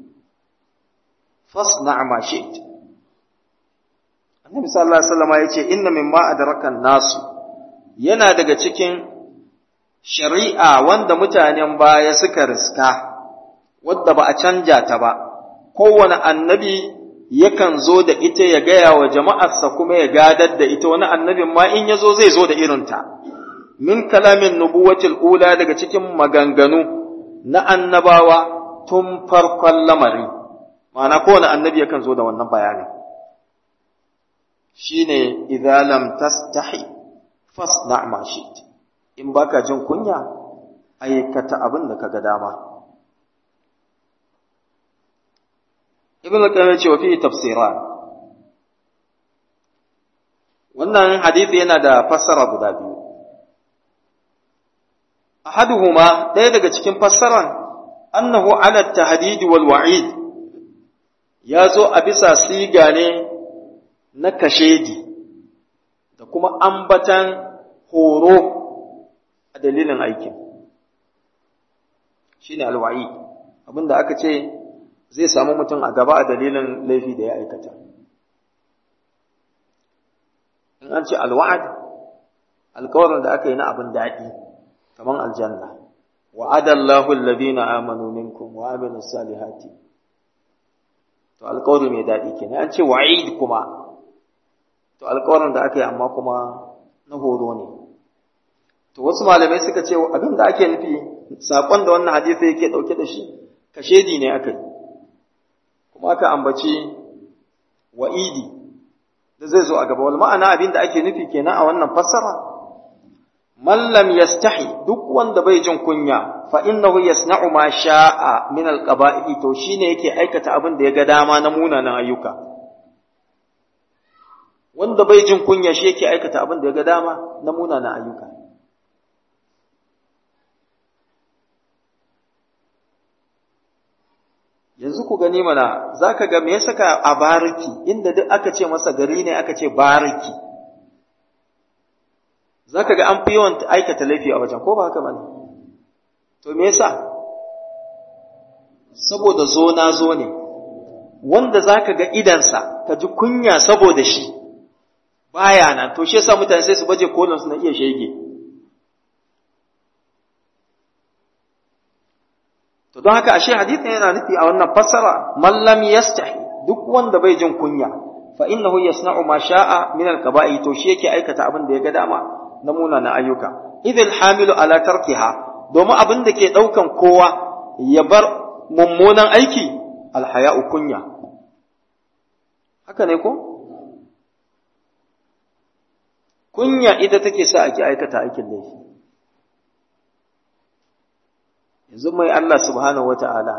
fasna' ma shi't annabi sallallahu alaihi wasallam yace inna mimma adraka an-nasu yana daga cikin shari'a wanda mutanen baya suka riska wadda ba a canja ta ba kowane annabi yakan zo da ita ya gaya wa jama'arsa kuma ya gadar da ita wani annabin ma in ya zo zai zo da irinta min kalamin nubuwatil ula daga cikin maganganu na annabawa tun farkon lamari ma'ana kowane annabi yakan zo da wannan bayanin shine idza lam tastahi fasna ma shi't in baka jin kunya aikata abin da kaga dama ibn al-qayyim ce wa fi tafsiran wannan hadisi yana da fassara guda biyu ahaduhuma ɗaya daga cikin fassaran annahu ala tahdid wal wa'id ya zo a bisa siga ne na kashedi da kuma ambatan horo a dalilin aikin shine alwa'i abinda aka ce zai samu mutum a gaba a dalilin laifi da ya aikata in an ce alwa'ad alkawarin da aka yi na abin daɗi kamar aljanna wa'adallahu alladhina amanu minkum wa amilus salihati to alkawari mai daɗi kenan an ce wa'id kuma to alkawarin da aka yi amma kuma na horo ne to wasu malamai suka ce abin da ake nufi saƙon da wannan hadisi yake ɗauke da shi kashedi ne aka yi kuma aka ambaci wa'idi da zai zo a gaba wal ma'ana abin da ake nufi kenan a wannan fassara man lam yastahi duk wanda bai jin kunya fa innahu yasna'u ma sha'a min al-qaba'i to shine yake aikata abin da ya ga dama na munanan ayyuka wanda bai jin kunya shi yake aikata abin da ya ga dama na munanan ayyuka yanzu ku gani mana za ka ga me saka a bariki inda duk aka ce masa gari ne aka ce bariki za ka ga an fi yawan aikata laifi a wajen ko ba haka ba ne to me yasa saboda zo na zo ne wanda za ka ga idansa ka ji kunya saboda shi baya nan to shi yasa mutane sai su baje kolon su na iya shege To don haka ashe hadithin yana nufi a wannan fassara man lam yastahi duk wanda bai jin kunya fa innahu yasna'u ma sha'a min al-qaba'i to shi yake aikata abin da ya ga dama na munana ayyuka idil hamilu ala tarkiha domin abin da ke daukan kowa ya bar mummunan aiki alhaya'u kunya haka ne ko kunya ita take sa ake aikata aikin laifi yanzu mai Allah subhanahu wa ta'ala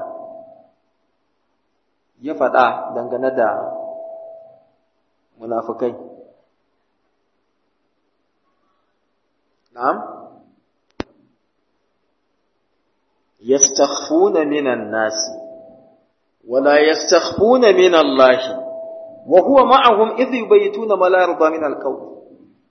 ya faɗa dangane da munafukai. Na'am? Yastakhfuna minan nasi, wala yastakhfuna min Allahi, wa huwa ma'ahum idh yubayituna ma la yarda min alqawl.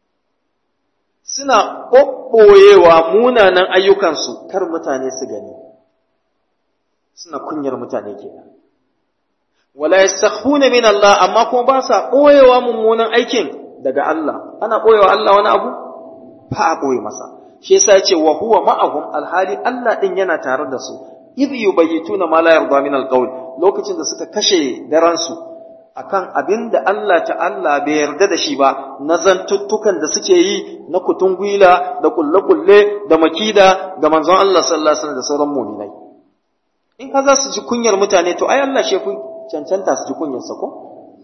Suna ɓoɓɓoyewa munanan ayyukansu kar mutane su gani, suna kunyar mutane kenan. Wala yastakhfuna min Allah amma kuma ba sa ɓoyewa mummunan aikin daga Allah, ana ɓoyewa Allah wani abu? Ba a ɓoye masa. Shi yasa ce wa huwa ma'ahum alhali Allah ɗin yana tare da su, idh yubayyituna ma la yarda min alqawl lokacin da suka kashe daransu akan abin da Allah ta'ala bai yarda da shi ba na zantuttukan da suke yi na kutungwila da kulle-kulle da makida ga manzon Allah sallallahu alaihi wasallam da sauran mu'minai in ka za su ji kunyar mutane to ai Allah shi cancanta su ji kunyar sa ko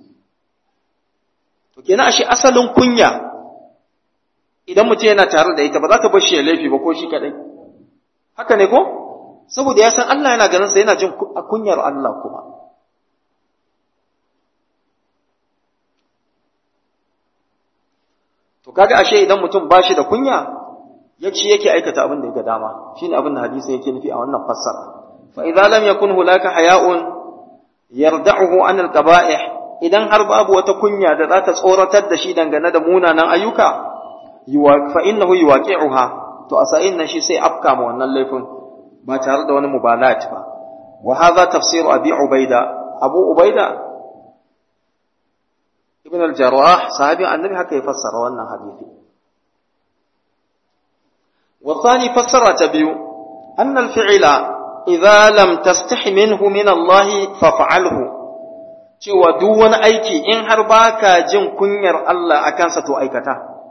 to kenan ashe asalin kunya idan mutum yana tare da ita ba za ka bar shi ya laifi ba ko shi kadai haka ne ko saboda ya san Allah yana ganin sa yana jin kunyar Allah kuma To kaga ashe idan mutum ba shi da kunya, ya ci yake aikata abin da ya ga dama, shine abin da hadisi yake nufi a wannan fassara. Fa idza lam yakun hunaka haya'un yarda'uhu an al-qaba'ih idan har babu wata kunya da za ta tsoratar da shi dangane da munanan ayyuka, fa innahu yuwaqi'uha to a sa'in nan shi sai afka ma wannan laifin ba tare da wani mubalat ba. Wa hadha tafsiru Abi Ubaida, Abu Ubaida ibn al-jarrah sahabi annabi haka ya fassara wannan hadisi wa thani fassara ta biyu anna al-fi'la idza lam tastahi minhu min Allah faf'alhu cewa duk wani aiki in har baka jin kunyar Allah akan sa to aikata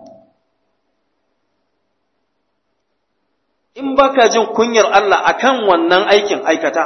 in baka jin kunyar Allah akan wannan aikin aikata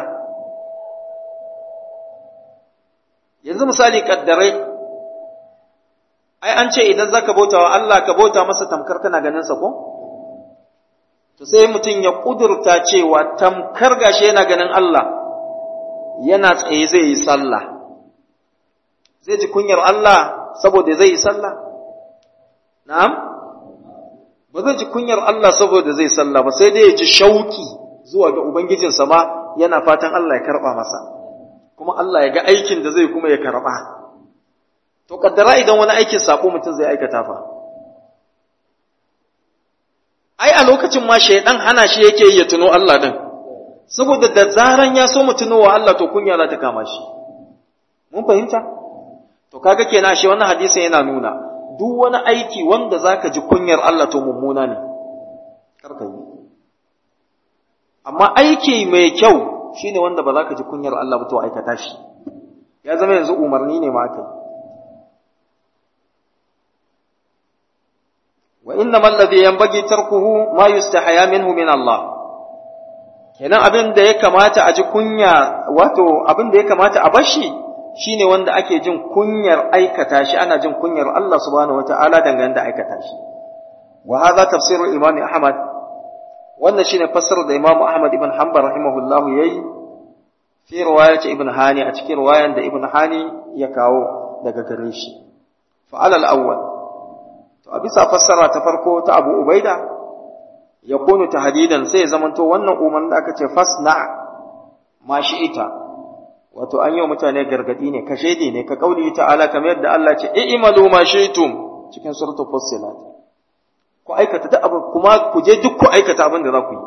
yanzu misali kaddarai ai an ce idan zaka bauta wa Allah ka bauta masa tamkar kana ganin sa ko to sai mutum ya kudurta cewa tamkar gashi yana ganin Allah yana tsaye zai yi sallah zai ji kunyar Allah saboda zai yi sallah na'am ba zai ji kunyar Allah saboda zai sallah ba sai dai ya ji shauki zuwa ga ubangijinsa ma yana fatan Allah ya karba masa kuma Allah ya ga aikin da zai kuma ya karba To kaddara idan wani aikin sako mutum zai aikata fa. Ai a lokacin ma shaidan hana shi yake yi ya tuno Allah din. Saboda da zaran ya so mu tuno wa Allah to kunya za ta kama shi. Mun fahimta? To kaga kenan shi wannan hadisin yana nuna duk wani aiki wanda zaka ji kunyar Allah to mummuna ne. Karka yi. Amma aiki mai kyau shine wanda ba za ka ji kunyar Allah ba to aikata shi. Ya zama yanzu umarni ne ma kai. وإنما الذي ينبغي تركه ما يستحيا منه من الله kenan abin da ya kamata a ji kunya wato abin da ya kamata a bashi shine wanda ake jin kunyar aikata shi ana jin kunyar Allah subhanahu wataala dangane da aikata shi wa hadha tafsirul imam ahmad wannan shine fassarar da imam ahmad ibn hanbal rahimahullah yayi fi riwayat ibn hani a cikin riwayan da ibn hani ya kawo daga gare shi fa alal awwal to a bisa fassara ta farko ta Abu Ubaida ya kunu tahdidan sai ya zamanto wannan umarnin da aka ce fasna ma ita wato an yi wa mutane gargadi ne kashe ne ka kauli ta'ala kamar yadda Allah ce i'malu ma shi'tum cikin suratul fussilat ku aikata duk abin kuma ku je duk ku aikata abin da za ku yi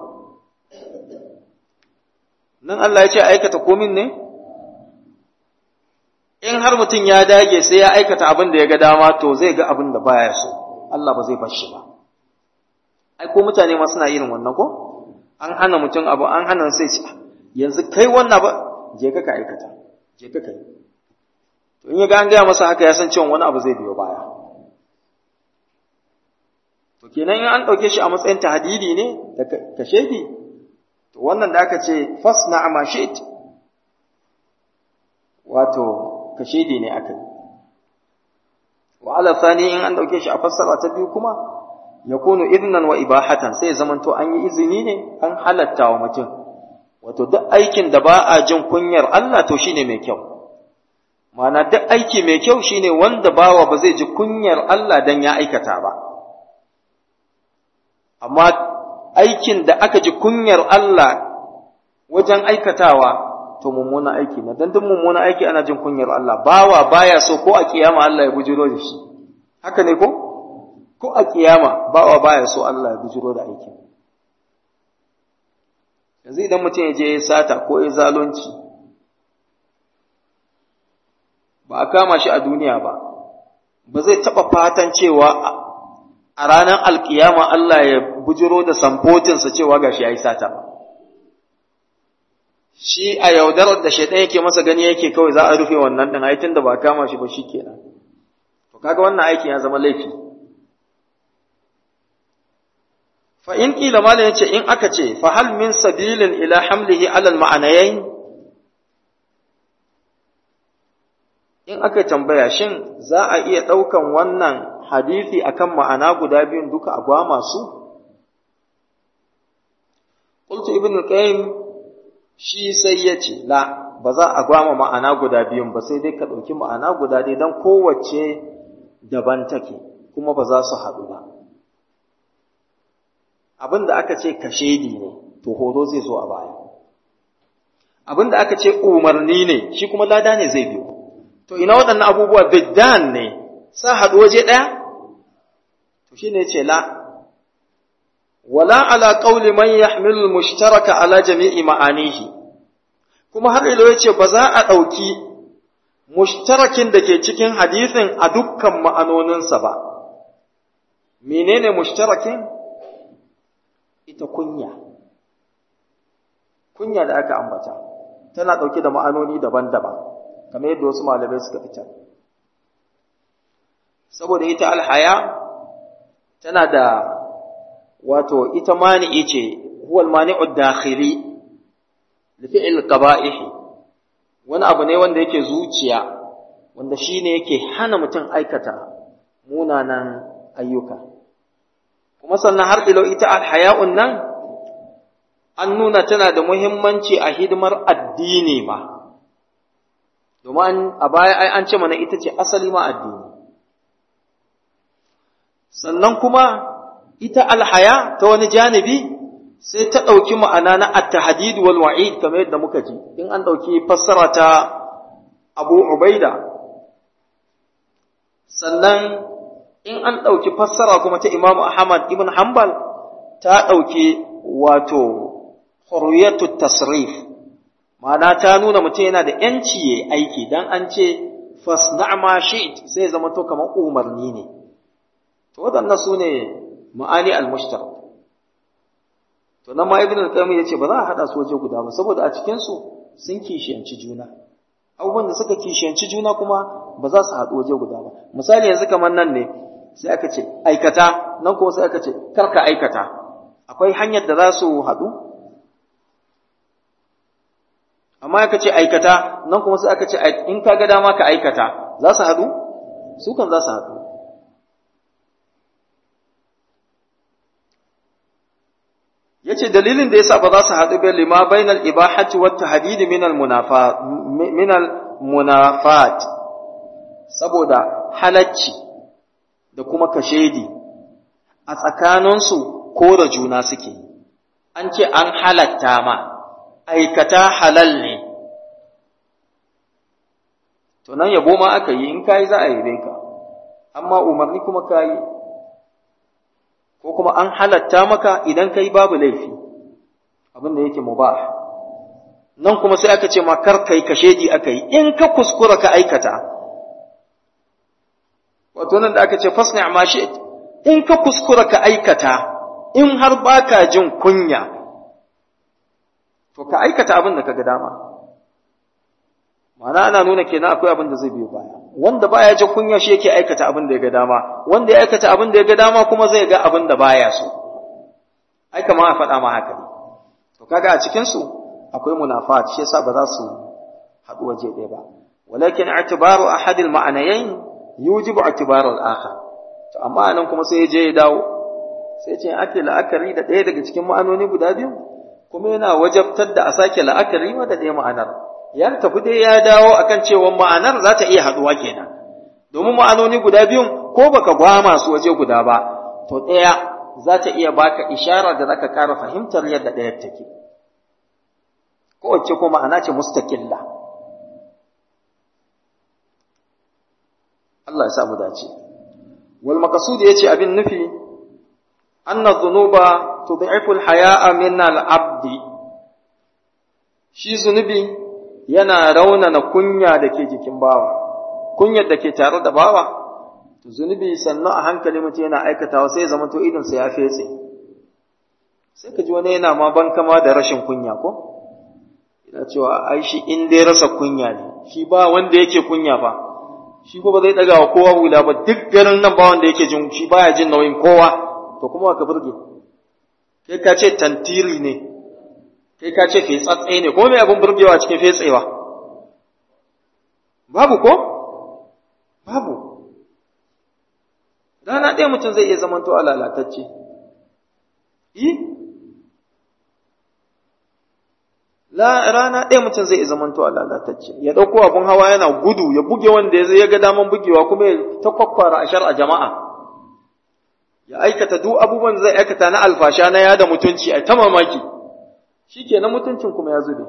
nan Allah ya ce aikata komin ne in har mutum ya dage sai ya aikata abin da ya ga dama to zai ga abin da baya so Allah ba zai bar shi ba ai ko mutane ma suna irin wannan ko an hana mutum abu an hana sai ce yanzu kai wannan ba je ka ka aikata je ka kai to in ya ga an gaya masa haka ya san cewa wani abu zai biyo baya to kenan in an ɗauke shi a matsayin tahdidi ne da kashedi to wannan da aka ce fasna ma shi't wato kashedi ne aka yi wa ala thani in an dauke shi a fassara ta biyu kuma yakunu idnan wa ibahatan sai zamanto an yi izini ne an halatta wa mutum wato duk aikin da ba a jin kunyar Allah to shine mai kyau ma'ana duk aiki mai kyau shine wanda bawa ba zai ji kunyar Allah dan ya aikata ba amma aikin da aka ji kunyar Allah wajen aikatawa to mummuna aiki na dan duk mummuna aiki ana jin kunyar Allah bawa baya so ko a kiyama Allah ya bujiro da shi haka ne ko ko a kiyama bawa baya so Allah ya bujiro da aiki yanzu idan mutum ya je ya sata ko ya zalunci ba a kama shi a duniya ba ba zai taɓa fatan cewa a ranar alkiyama Allah ya bujiro da samfotinsa cewa gashi ya yi sata ba shi a yaudarar da shaidan yake masa gani yake kawai za a rufe wannan din ai tunda ba kama shi ba shikenan to kaga wannan aikin ya zama laifi fa in kila malam yace in aka ce fa hal min sabilin ila hamlihi ala al ma'anayain in aka tambaya shin za a iya daukan wannan hadisi akan ma'ana guda biyun duka a gwama su qultu ibn al-qayyim shi sai ya ce la ba za a gwama ma'ana guda biyun ba sai dai ka ɗauki ma'ana guda dai don kowace daban take kuma ba za su haɗu ba abin da aka ce kashedi ne to horo zai zo a baya abin da aka ce umarni ne shi kuma lada ne zai biyo to ina waɗannan abubuwa biddan ne sa haɗu waje ɗaya to shi ne ce la wala ala qawli man yahmilu mushtaraka ala jami'i ma'anihi kuma har ilo yace ba za a dauki mushtarakin da ke cikin hadisin a dukkan ma'anoninsa ba menene mushtarakin ita kunya kunya da aka ambata tana dauke da ma'anoni daban-daban kamar yadda wasu malamai suka fitar saboda ita alhaya tana da wato ita mani'i ce huwal mani'ud dakhili li fi'l qaba'ih wani abu ne wanda yake zuciya wanda shine yake hana mutum aikata munanan ayyuka kuma sannan har ilo ita alhaya'un nan an nuna tana da muhimmanci a hidimar addini ma domin a baya ai an ce mana ita ce asali ma addini sannan kuma ita alhaya ta wani janibi sai ta ɗauki ma'ana na at-tahdid wal wa'id kamar yadda muka ji in an ɗauki fassara ta Abu Ubaida sannan in an ɗauki fassara kuma ta Imam Ahmad ibn Hanbal ta ɗauki wato hurriyatu tasrif ma'ana ta nuna mutum yana da ‘yanci ya aiki dan an ce fasna ma shi'it sai zama to kamar umarni ne to waɗannan su ne ma'ani al-mushtarak to nan ma ibn al-qayyim yace ba za a hada su waje guda ba saboda a cikin su sun kishiyanci juna abubuwan da suka kishiyanci juna kuma ba za su haɗu waje guda ba misali yanzu kamar nan ne sai aka ce aikata nan kuma sai aka ce karka aikata akwai hanyar da za su haɗu amma aka ce aikata nan kuma sai aka ce in ka ga dama ka aikata za su haɗu su kan za su haɗu yace dalilin da yasa ba za su haɗu ba lima bainal ibahati wat tahdid min al munafat min al munafat saboda halacci da kuma kashedi a tsakaninsu ko da juna suke an ce an halatta ma aikata halal ne to nan yabo ma aka yi in kayi za a yi ka amma umarni kuma kayi ko kuma an halatta maka idan kai babu laifi abin da yake mubah nan kuma sai aka ce ma kar kai kashedi aka yi in ka kuskura ka aikata wato nan da aka ce fasna ma shi in ka kuskura ka aikata in har baka jin kunya to ka aikata abin da ka ga dama ma'ana ana nuna kenan akwai abin da zai biyo baya wanda baya jin kunya shi yake aikata abin da ya ga dama wanda ya aikata abin da ya ga dama kuma zai ga abin da baya so ai kamar a faɗa ma haka ne to kaga a cikin su akwai munafat shi yasa ba za su haɗu waje ɗaya ba walakin i'tibaru ahadil ma'anayain yujibu i'tibaru al-akhar to amma anan kuma sai ya je ya dawo sai ce ake la'akari da ɗaya daga cikin ma'anoni guda biyu kuma yana wajabtar da a sake la'akari ma da ɗaya ma'anar ya tafi dai ya dawo akan cewa ma'anar za ta iya haɗuwa kenan domin ma'anoni guda biyun ko baka gwama su waje guda ba to ɗaya za ta iya baka ishara da zaka ƙara fahimtar yadda ɗayar take kowace ko ma'ana ce mustaqilla Allah ya sa mu dace wal maqsud yace abin nufi anna dhunuba tud'ifu al-haya'a min al-'abdi shi zunubi yana raunana kunya da ke jikin bawa kunyar da ke tare da bawa to zunubi sannan a hankali mutum yana aikatawa sai ya zama to idon sa ya fetse sai ka ji wani yana ma ban kama da rashin kunya ko na cewa ai shi in dai rasa kunya ne shi ba wanda yake kunya fa shi ko ba zai daga wa kowa hula ba duk garin nan ba wanda yake jin shi baya jin nauyin kowa to kuma ka burge kai ka ce tantiri ne kai ka ce fetsatse ne ko me abin burgewa cikin fetsewa babu ko babu rana ɗaya mutum zai iya zamanto a lalatacce yi rana ɗaya mutum zai iya zamanto a lalatacce ya ɗauko abin hawa yana gudu ya buge wanda ya ya ga daman bugewa kuma ya ta kwakwara a shar a jama'a ya aikata duk abubuwan zai aikata na alfasha na yada mutunci a ta mamaki shi ke na mutuncin kuma ya zube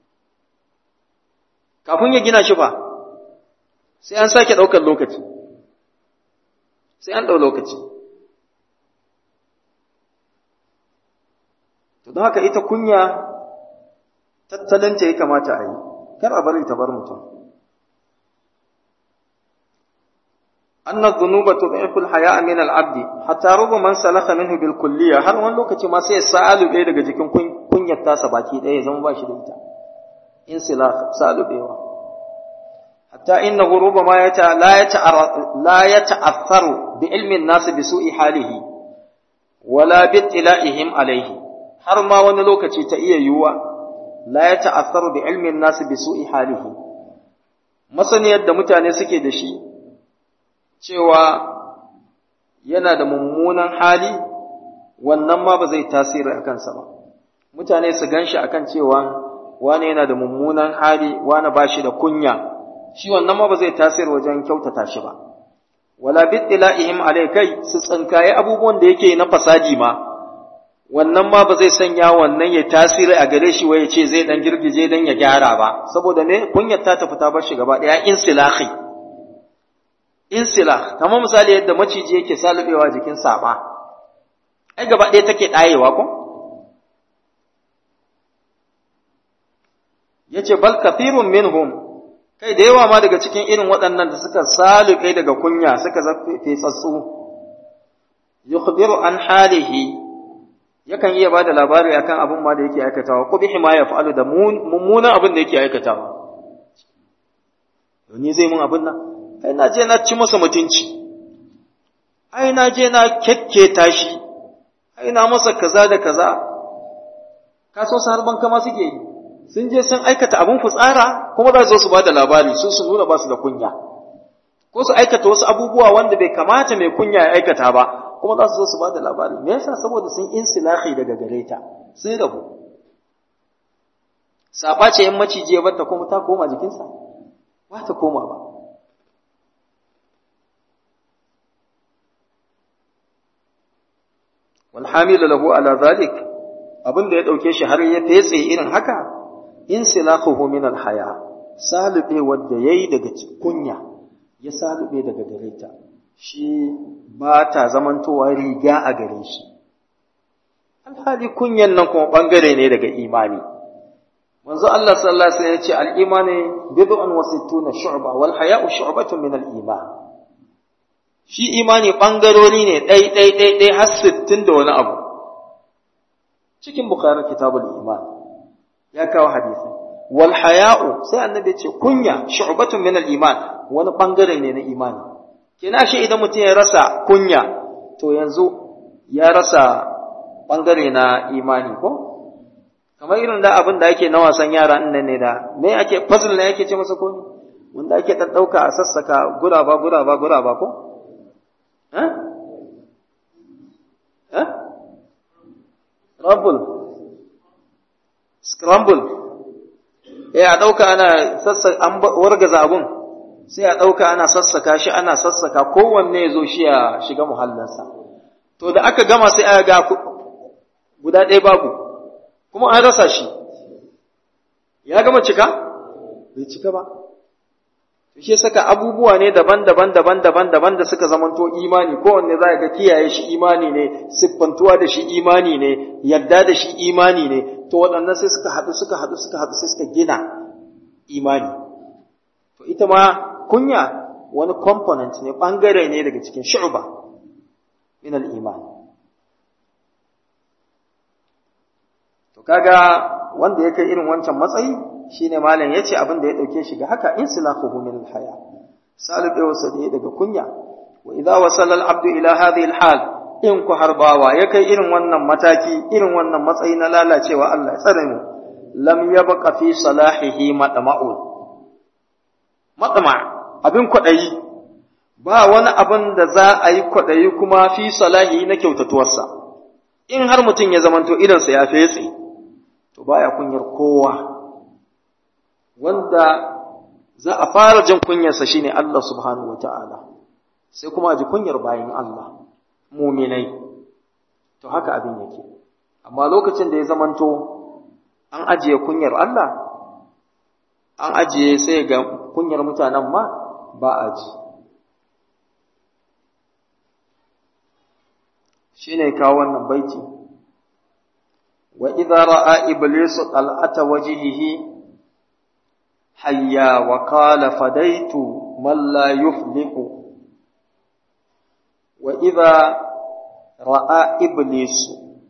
kafin ya gina shi fa sai an sake ɗaukar lokaci sai an ɗau lokaci to don haka ita kunya tattalinta ya kamata a yi kar a bari ta bar mutum أن الذنوب تضعف الحياء من العبد حتى رب من سلخ منه بالكلية har wani lokaci ma sai sa'alu ɗaya daga jikin kunyar tasa baki ɗaya ya zama ba shi da ita in sila sa'alu ɗaya hatta innahu rubama yata la yata la yata'affaru bi ilmi an-nas bi su'i halihi wala bi tila'ihim alayhi har ma wani lokaci ta iya yiwuwa la yata'affaru bi ilmi an-nas bi su'i halihi masaniyar da mutane suke da shi cewa yana da mummunan hali wannan ma ba zai tasiri a kansa ba mutane su gan shi a kan cewa wane yana da mummunan hali wane ba shi da kunya shi wannan ma ba zai tasiri wajen kyautata shi ba wala bittila'ihim alai kai su tsinkaye abubuwan da yake na fasadi ma wannan ma ba zai sanya wannan ya tasiri a gare shi waye ce zai dan girgije dan ya gyara ba saboda ne kunyar ta tafi ta bar shi gaba daya insilahi insila kamar misali yadda maciji yake salubewa jikin saba ai gaba ɗaya take ɗayewa ko yace bal kathirun minhum kai da yawa ma daga cikin irin waɗannan da suka salube daga kunya suka zafe tsatsu yukhbiru an halihi yakan iya bada labari akan abin ma da yake aikatawa qubihi ma yaf'alu da mummunan abin da yake aikatawa ni zai mun abin nan ai na je na ci masa mutunci ai na je na kekketa shi ai na masa kaza da kaza ka so su harban kama suke yi sun je sun aikata abin fitsara kuma za su su ba da labari su su nuna ba su da kunya ko su aikata wasu abubuwa wanda bai kamata mai kunya ya aikata ba kuma za su zo su ba da labari me yasa saboda sun insilahi daga gare ta sun rabu saba ce yan maciji ya batta kuma ta koma jikinsa ba ta koma ba والحامل له على ذلك abin da ya dauke shi har ya fetse irin haka in silahuhu min alhaya salube wanda yayi daga kunya ya salube daga gare ta shi ba ta zamantowa riga a gare shi alhali kunyan nan kuma bangare ne daga imani manzo Allah sallallahu alaihi wasallam ya ce al-imani bid'un wa sittuna shu'ba wal haya'u shu'batun min al-iman shi imani ɓangarori ne ɗai ɗai ɗai ɗai har sittin da wani abu cikin bukhari kitabul iman ya kawo hadisi wal haya'u sai annabi ce kunya shu'batun min al iman wani ɓangare ne na imani kina shi idan mutum ya rasa kunya to yanzu ya rasa ɓangare na imani ko kamar irin da abin da ake na wasan yara nan ne da me ake puzzle ne ake ce masa ko wanda ake ɗan ɗauka a sassaka guraba guraba guraba ko Hah? Hah? Rumble. Scramble. Eh a ɗauka ana sassaka an wargaza abun sai a ɗauka ana sassaka shi ana sassaka kowanne ya zo shi ya shiga muhallinsa. To da aka gama sai aka ga guda ɗaya babu kuma an rasa shi. Ya gama cika? Bai cika ba. shi saka abubuwa ne daban-daban daban-daban daban da suka zamanto imani kowanne za ga kiyaye shi imani ne siffantuwa da shi imani ne yadda da shi imani ne to waɗannan sai suka haɗu suka haɗu suka haɗu sai suka gina imani to ita ma kunya wani component ne ɓangare ne daga cikin shu'ba min al-iman to kaga wanda ya kai irin wancan matsayi shine malam yace abin da ya dauke shi ga haka insilaquhu min al-haya salibe wasa da daga kunya wa idza wasala al-abdu ila hadhihi al-hal in ku harbawa ya kai irin wannan mataki irin wannan matsayi na lalacewa Allah ya tsare mu lam yabqa fi salahihi madma'un madma abin kwadayi ba wani abin da za a yi kwadayi kuma fi salahi na kyautatuwarsa in har mutum ya zamanto idansa ya fetse to baya kunyar kowa wanda za a fara jin kunyarsa shine Allah subhanahu wataala sai kuma a ji kunyar bayin Allah muminai to haka abin yake amma lokacin da ya zamanto an ajiye kunyar Allah an ajiye sai ga kunyar mutanen ma ba a ji shine kawo wannan baiti wa idza ra'a iblisu qal'ata wajhihi hayya wa qala fadaitu man la yuflihu wa idza ra'a iblisu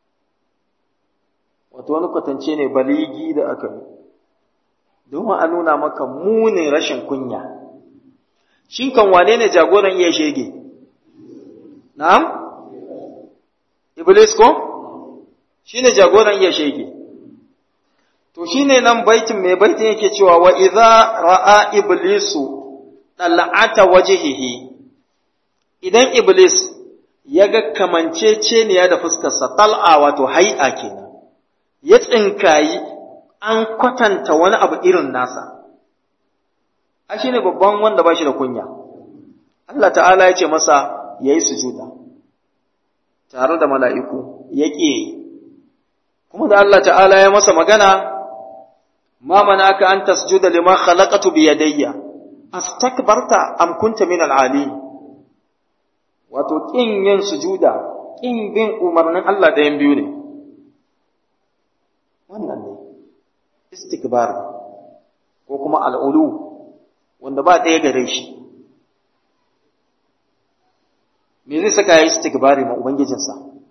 wato wani kwatance ne baligi da aka yi domin a nuna maka munin rashin kunya shin kan wane ne jagoran iya shege na'am iblis ko shine jagoran iya shege to shine nan baitin mai baitin yake cewa wa idza ra'a iblisu tal'ata wajhihi idan iblis ya ga kamanceceniya da fuskarsa tal'a wato hai'a kenan ya tsinkayi an kwatanta wani abu irin nasa a shi ne babban wanda ba shi da kunya Allah ta'ala ya ce masa ya yi sujuda tare da mala'iku ya ƙi kuma da Allah ta'ala ya masa magana ma mana ka an tasjuda liman khalaqatu bi yadayya astakbarta am kunta min al-ali wato kin yin sujuda kin bin umarnin Allah ɗayan biyu ne wannan ne istikbar ko kuma al'ulu wanda ba ɗaya gare shi me zai saka ya yi istikbari ma ubangijinsa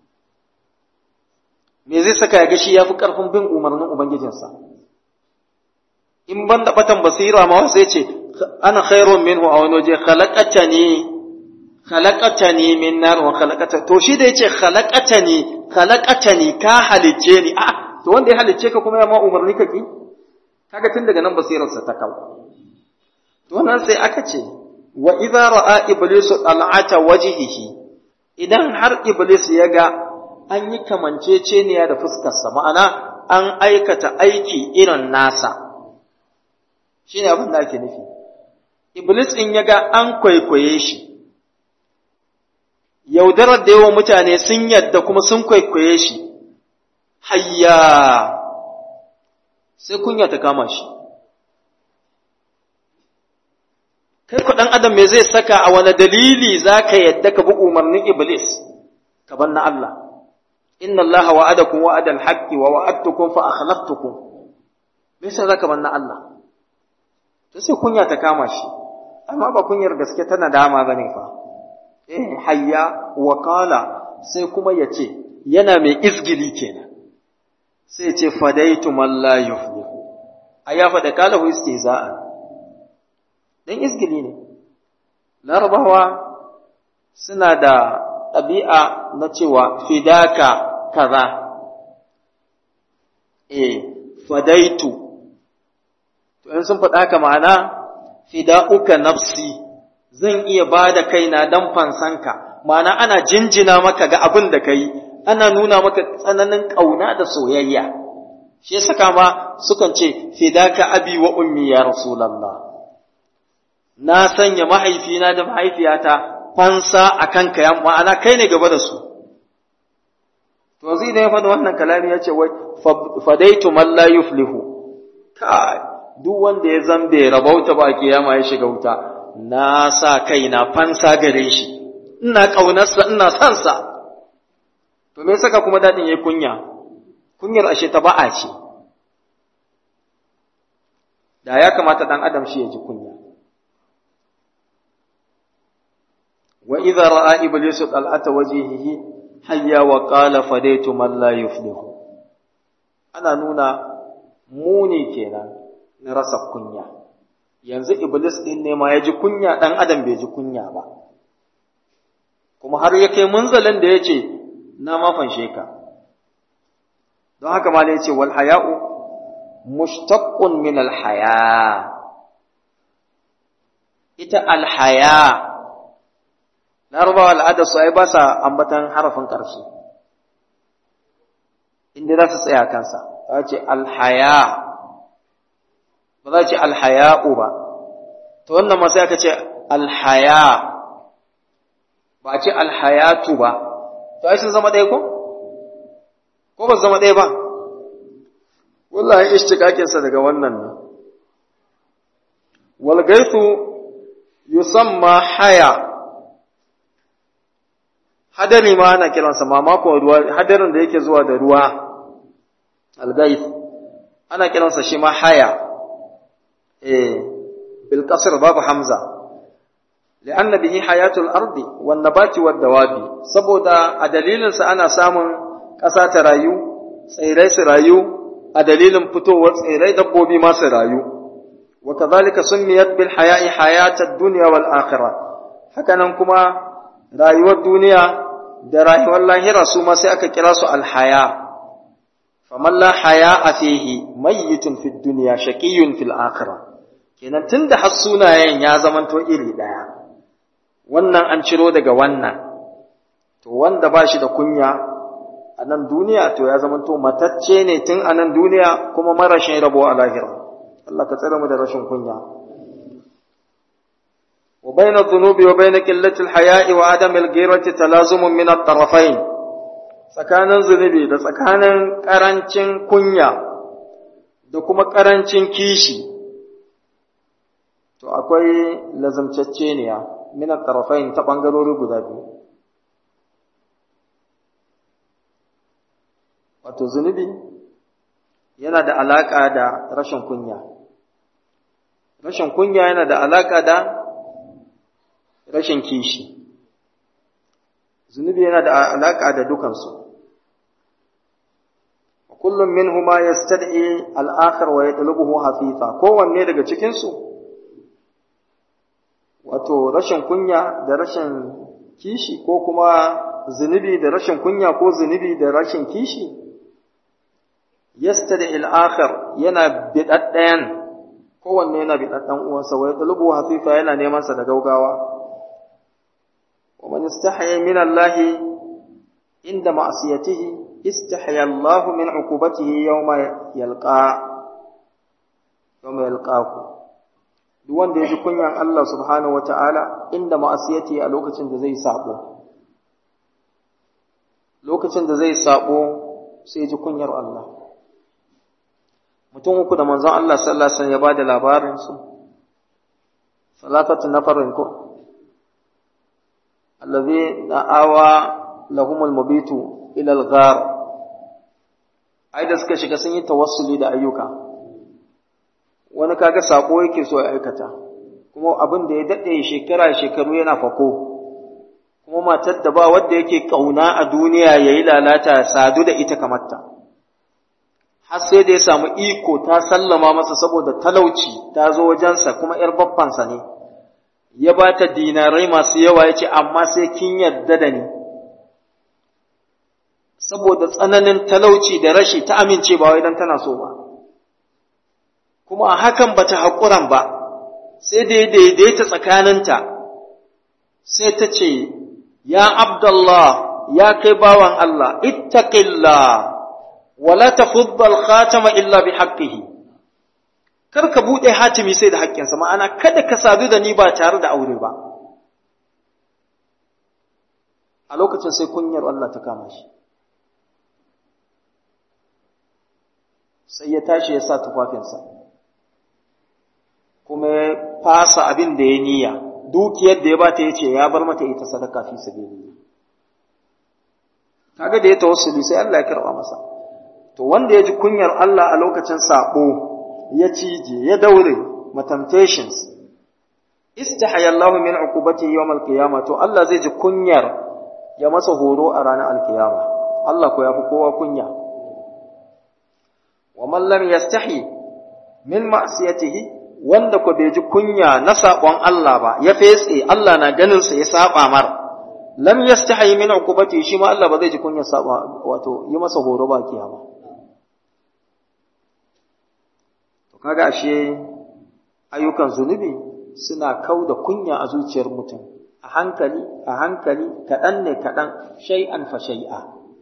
me zai saka ya ga shi ya fi ƙarfin bin umarnin ubangijinsa in ban da batan basira ma wasu ya ce ana khairun minhu a wani waje khalaqatani khalaqatani min nar wa khalaqata to shi da yace khalaqatani khalaqatani ka halicce ni a to wanda ya halicce ka kuma ya ma umarni ka ki kaga tun daga nan basirarsa ta kawo to nan sai aka ce wa idza ra'a iblisu al'ata wajhihi idan har iblis ya ga an yi kamanceceniya da fuskarsa ma'ana an aikata aiki irin nasa shine abin da ake nufi iblis in ya ga an kwaikwaye shi yaudarar da yawan mutane sun yadda kuma sun kwaikwaye shi hayya sai kunya ta kama shi kai ku ɗan adam me zai saka a wani dalili za ka yadda ka bi umarnin iblis ka bar na Allah inna Allah wa'adakum wa'adal haqqi wa wa'adtukum fa akhlaftukum me yasa zaka bar na Allah to sai kunya ta kama shi amma ba kunyar gaske tana dama bane fa eh hayya wa qala sai kuma yace yana mai izgili kenan sai ce fadaitu man la yuflihu aya fa da kala hu istizaa dan izgili ne larabawa suna da ɗabi'a na cewa fidaka kaza eh fadaitu to in sun faɗa haka ma'ana fida'uka nafsi zan iya ba da kaina dan fansanka ma'ana ana jinjina maka ga abin da kai ana nuna maka tsananin ƙauna da soyayya shi saka ma sukan ce fidaka abi wa ummi ya rasulullah na sanya mahaifina da mahaifiyata fansa a kanka ya ma'ana kai ne gaba da su to zai da ya faɗi wannan kalami ya ce wai fadaitu man la yuflihu kai duk wanda ya zambe rabauta ba kiyama ya shiga wuta na sa kaina fansa gare shi ina ƙaunarsa ina son sa to me saka kuma dadin yayi kunya kunyar ashe ta ba'a ce da ya kamata dan adam shi ya ji kunya wa idza ra'a iblisu qal'ata wajhihi hayya wa qala fadaitu man la yuflihu ana nuna muni kenan na rasa kunya yanzu iblis din ne ma ya ji kunya dan adam bai ji kunya ba kuma har ya kai munzalin da ya ce na mafanshe ka don haka ma ya ce wal haya'u mushtaqqun min al haya ita al haya larabawa al'adar su ai ba sa ambatan harafin ƙarshe inda za su tsaya kansa za ce alhaya ba za ce alhaya'u ba ta wannan masu aka ce alhaya ba a ce alhayatu ba to ai sun zama ɗaya ko? ko ba su zama ɗaya ba wallahi ishtikakinsa daga wannan ne walgaitu yusamma haya hadari ma ana kiransa mamakon ruwa hadarin da yake zuwa da ruwa algaif ana kiransa shi ma haya eh bil qasr babu hamza لأن به حياة الأرض والنبات والدواب saboda a dalilinsa ana samun ƙasa ta rayu tsirrai su rayu a dalilin fitowar tsirrai dabbobi ma su rayu wa kadhalika summiyat bil haya'i hayatad dunya wal akhirah hakanan kuma rayuwar duniya da rayuwar lahira su ma sai aka kira su alhaya faman la haya a fihi mayyitun fid dunya shaqiyyun fil akhirah kenan tunda har sunayen ya zamanto iri daya wannan an ciro daga wannan to wanda ba shi da kunya a nan duniya to ya zamanto matacce ne tun a nan duniya kuma marashin rabo a lahira Allah ka tsare mu da rashin kunya وبين الذنوب وبين قلة الحياء وعدم الغيرة تلازم من الطرفين tsakanin zunubi da tsakanin ƙarancin kunya da kuma ƙarancin kishi to akwai lazamcacceniya min at-tarafain ta bangarori guda biyu wato zunubi yana da alaka da rashin kunya rashin kunya yana da alaka da rashin kishi zunubi yana da alaka da dukansu kullum minhuma yastad'i al-akhar wa yatlubuhu hafifa kowanne daga cikin su wato rashin kunya da rashin kishi ko kuma zunubi da rashin kunya ko zunubi da rashin kishi yastad'i al-akhar yana bidaddayan kowanne yana bidaddan uwansa wa yatlubuhu hafifa yana neman sa da gaugawa ومن استحيا من الله عند معصيته استحيا الله من عقوبته يوم يلقى يوم يلقاه duk wanda ya ji kunyan Allah subhanahu wata'ala inda ma'asiyati a lokacin da zai sabo lokacin da zai sabo sai ji kunyar Allah mutum uku da manzon Allah sallallahu alaihi wasallam ya bada labarin su salatatu nafarin ko الذي آوى لهم المبيت إلى الغار ai da suka shiga sun yi tawassuli da ayyuka wani kaga sako yake so ya aikata kuma abin da ya daɗe shekara shekaru yana fako kuma matar da ba wadda yake ƙauna a duniya ya yi lalata sadu da ita kamarta har sai da ya samu iko ta sallama masa saboda talauci ta zo wajensa kuma ‘yar baffansa ne’ ya ba ta dinarai masu yawa ya ce, amma sai kin yarda da ni, saboda tsananin talauci da rashi ta amince ba wai don tana so ba, kuma a hakan ba ta haƙuran ba, sai da ya daidaita tsakaninta, sai ta ce, Ya Abdullah, ya kai bawan Allah, ittaqillah wala tafuddal khatama illa bi haqqihi kar ka buɗe hatimi sai da haƙƙinsa ma'ana kada ka sadu da ni ba tare da aure ba a lokacin sai kunyar Allah ta kama shi sai ya tashi ya sa tufafinsa kuma ya fasa abin da ya niyya dukiyar da ya bata ya ce ya bar mata ita sadaka fi sabilillah kaga da ya tawassuli sai Allah ya karɓa masa to wanda ya ji kunyar Allah a lokacin sabo ya cije ya daure temptations istahaya Allahu min uqubati yawm al-qiyamah to Allah zai ji kunyar ya masa horo a ranar al-qiyama Allah ko yafi kowa kunya man lam yastahi min ma'siyatihi wanda ko bai ji kunya na saƙon Allah ba ya fetse Allah na ganin sa ya saba mar lam yastahi min uqubati shi ma Allah ba zai ji kunya saba wato yi masa horo ba kiyama to kaga ashe ayyukan zunubi suna kau da kunya a zuciyar mutum a hankali a hankali kaɗan ne kaɗan shay'an fa shay'a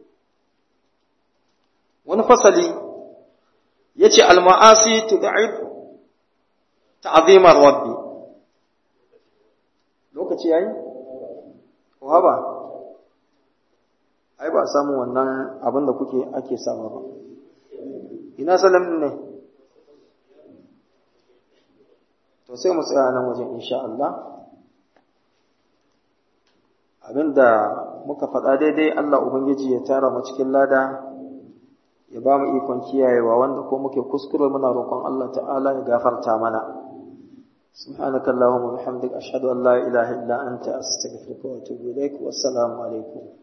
wani fasali yace al-ma'asi tud'ib ta'zimar rabbi lokaci yayi ba ai ba samu wannan abin da kuke ake sama ba ina salam ne to sai mu tsaya nan wajen insha Allah abinda muka faɗa daidai Allah ubangiji ya tara mu cikin lada ya ba mu ikon kiyayewa wanda ko muke kuskure muna roƙon Allah ta'ala ya gafarta mana سبحانك اللهم وبحمدك أشهد أن لا إله إلا أنت أستغفرك وأتوب إليك والسلام عليكم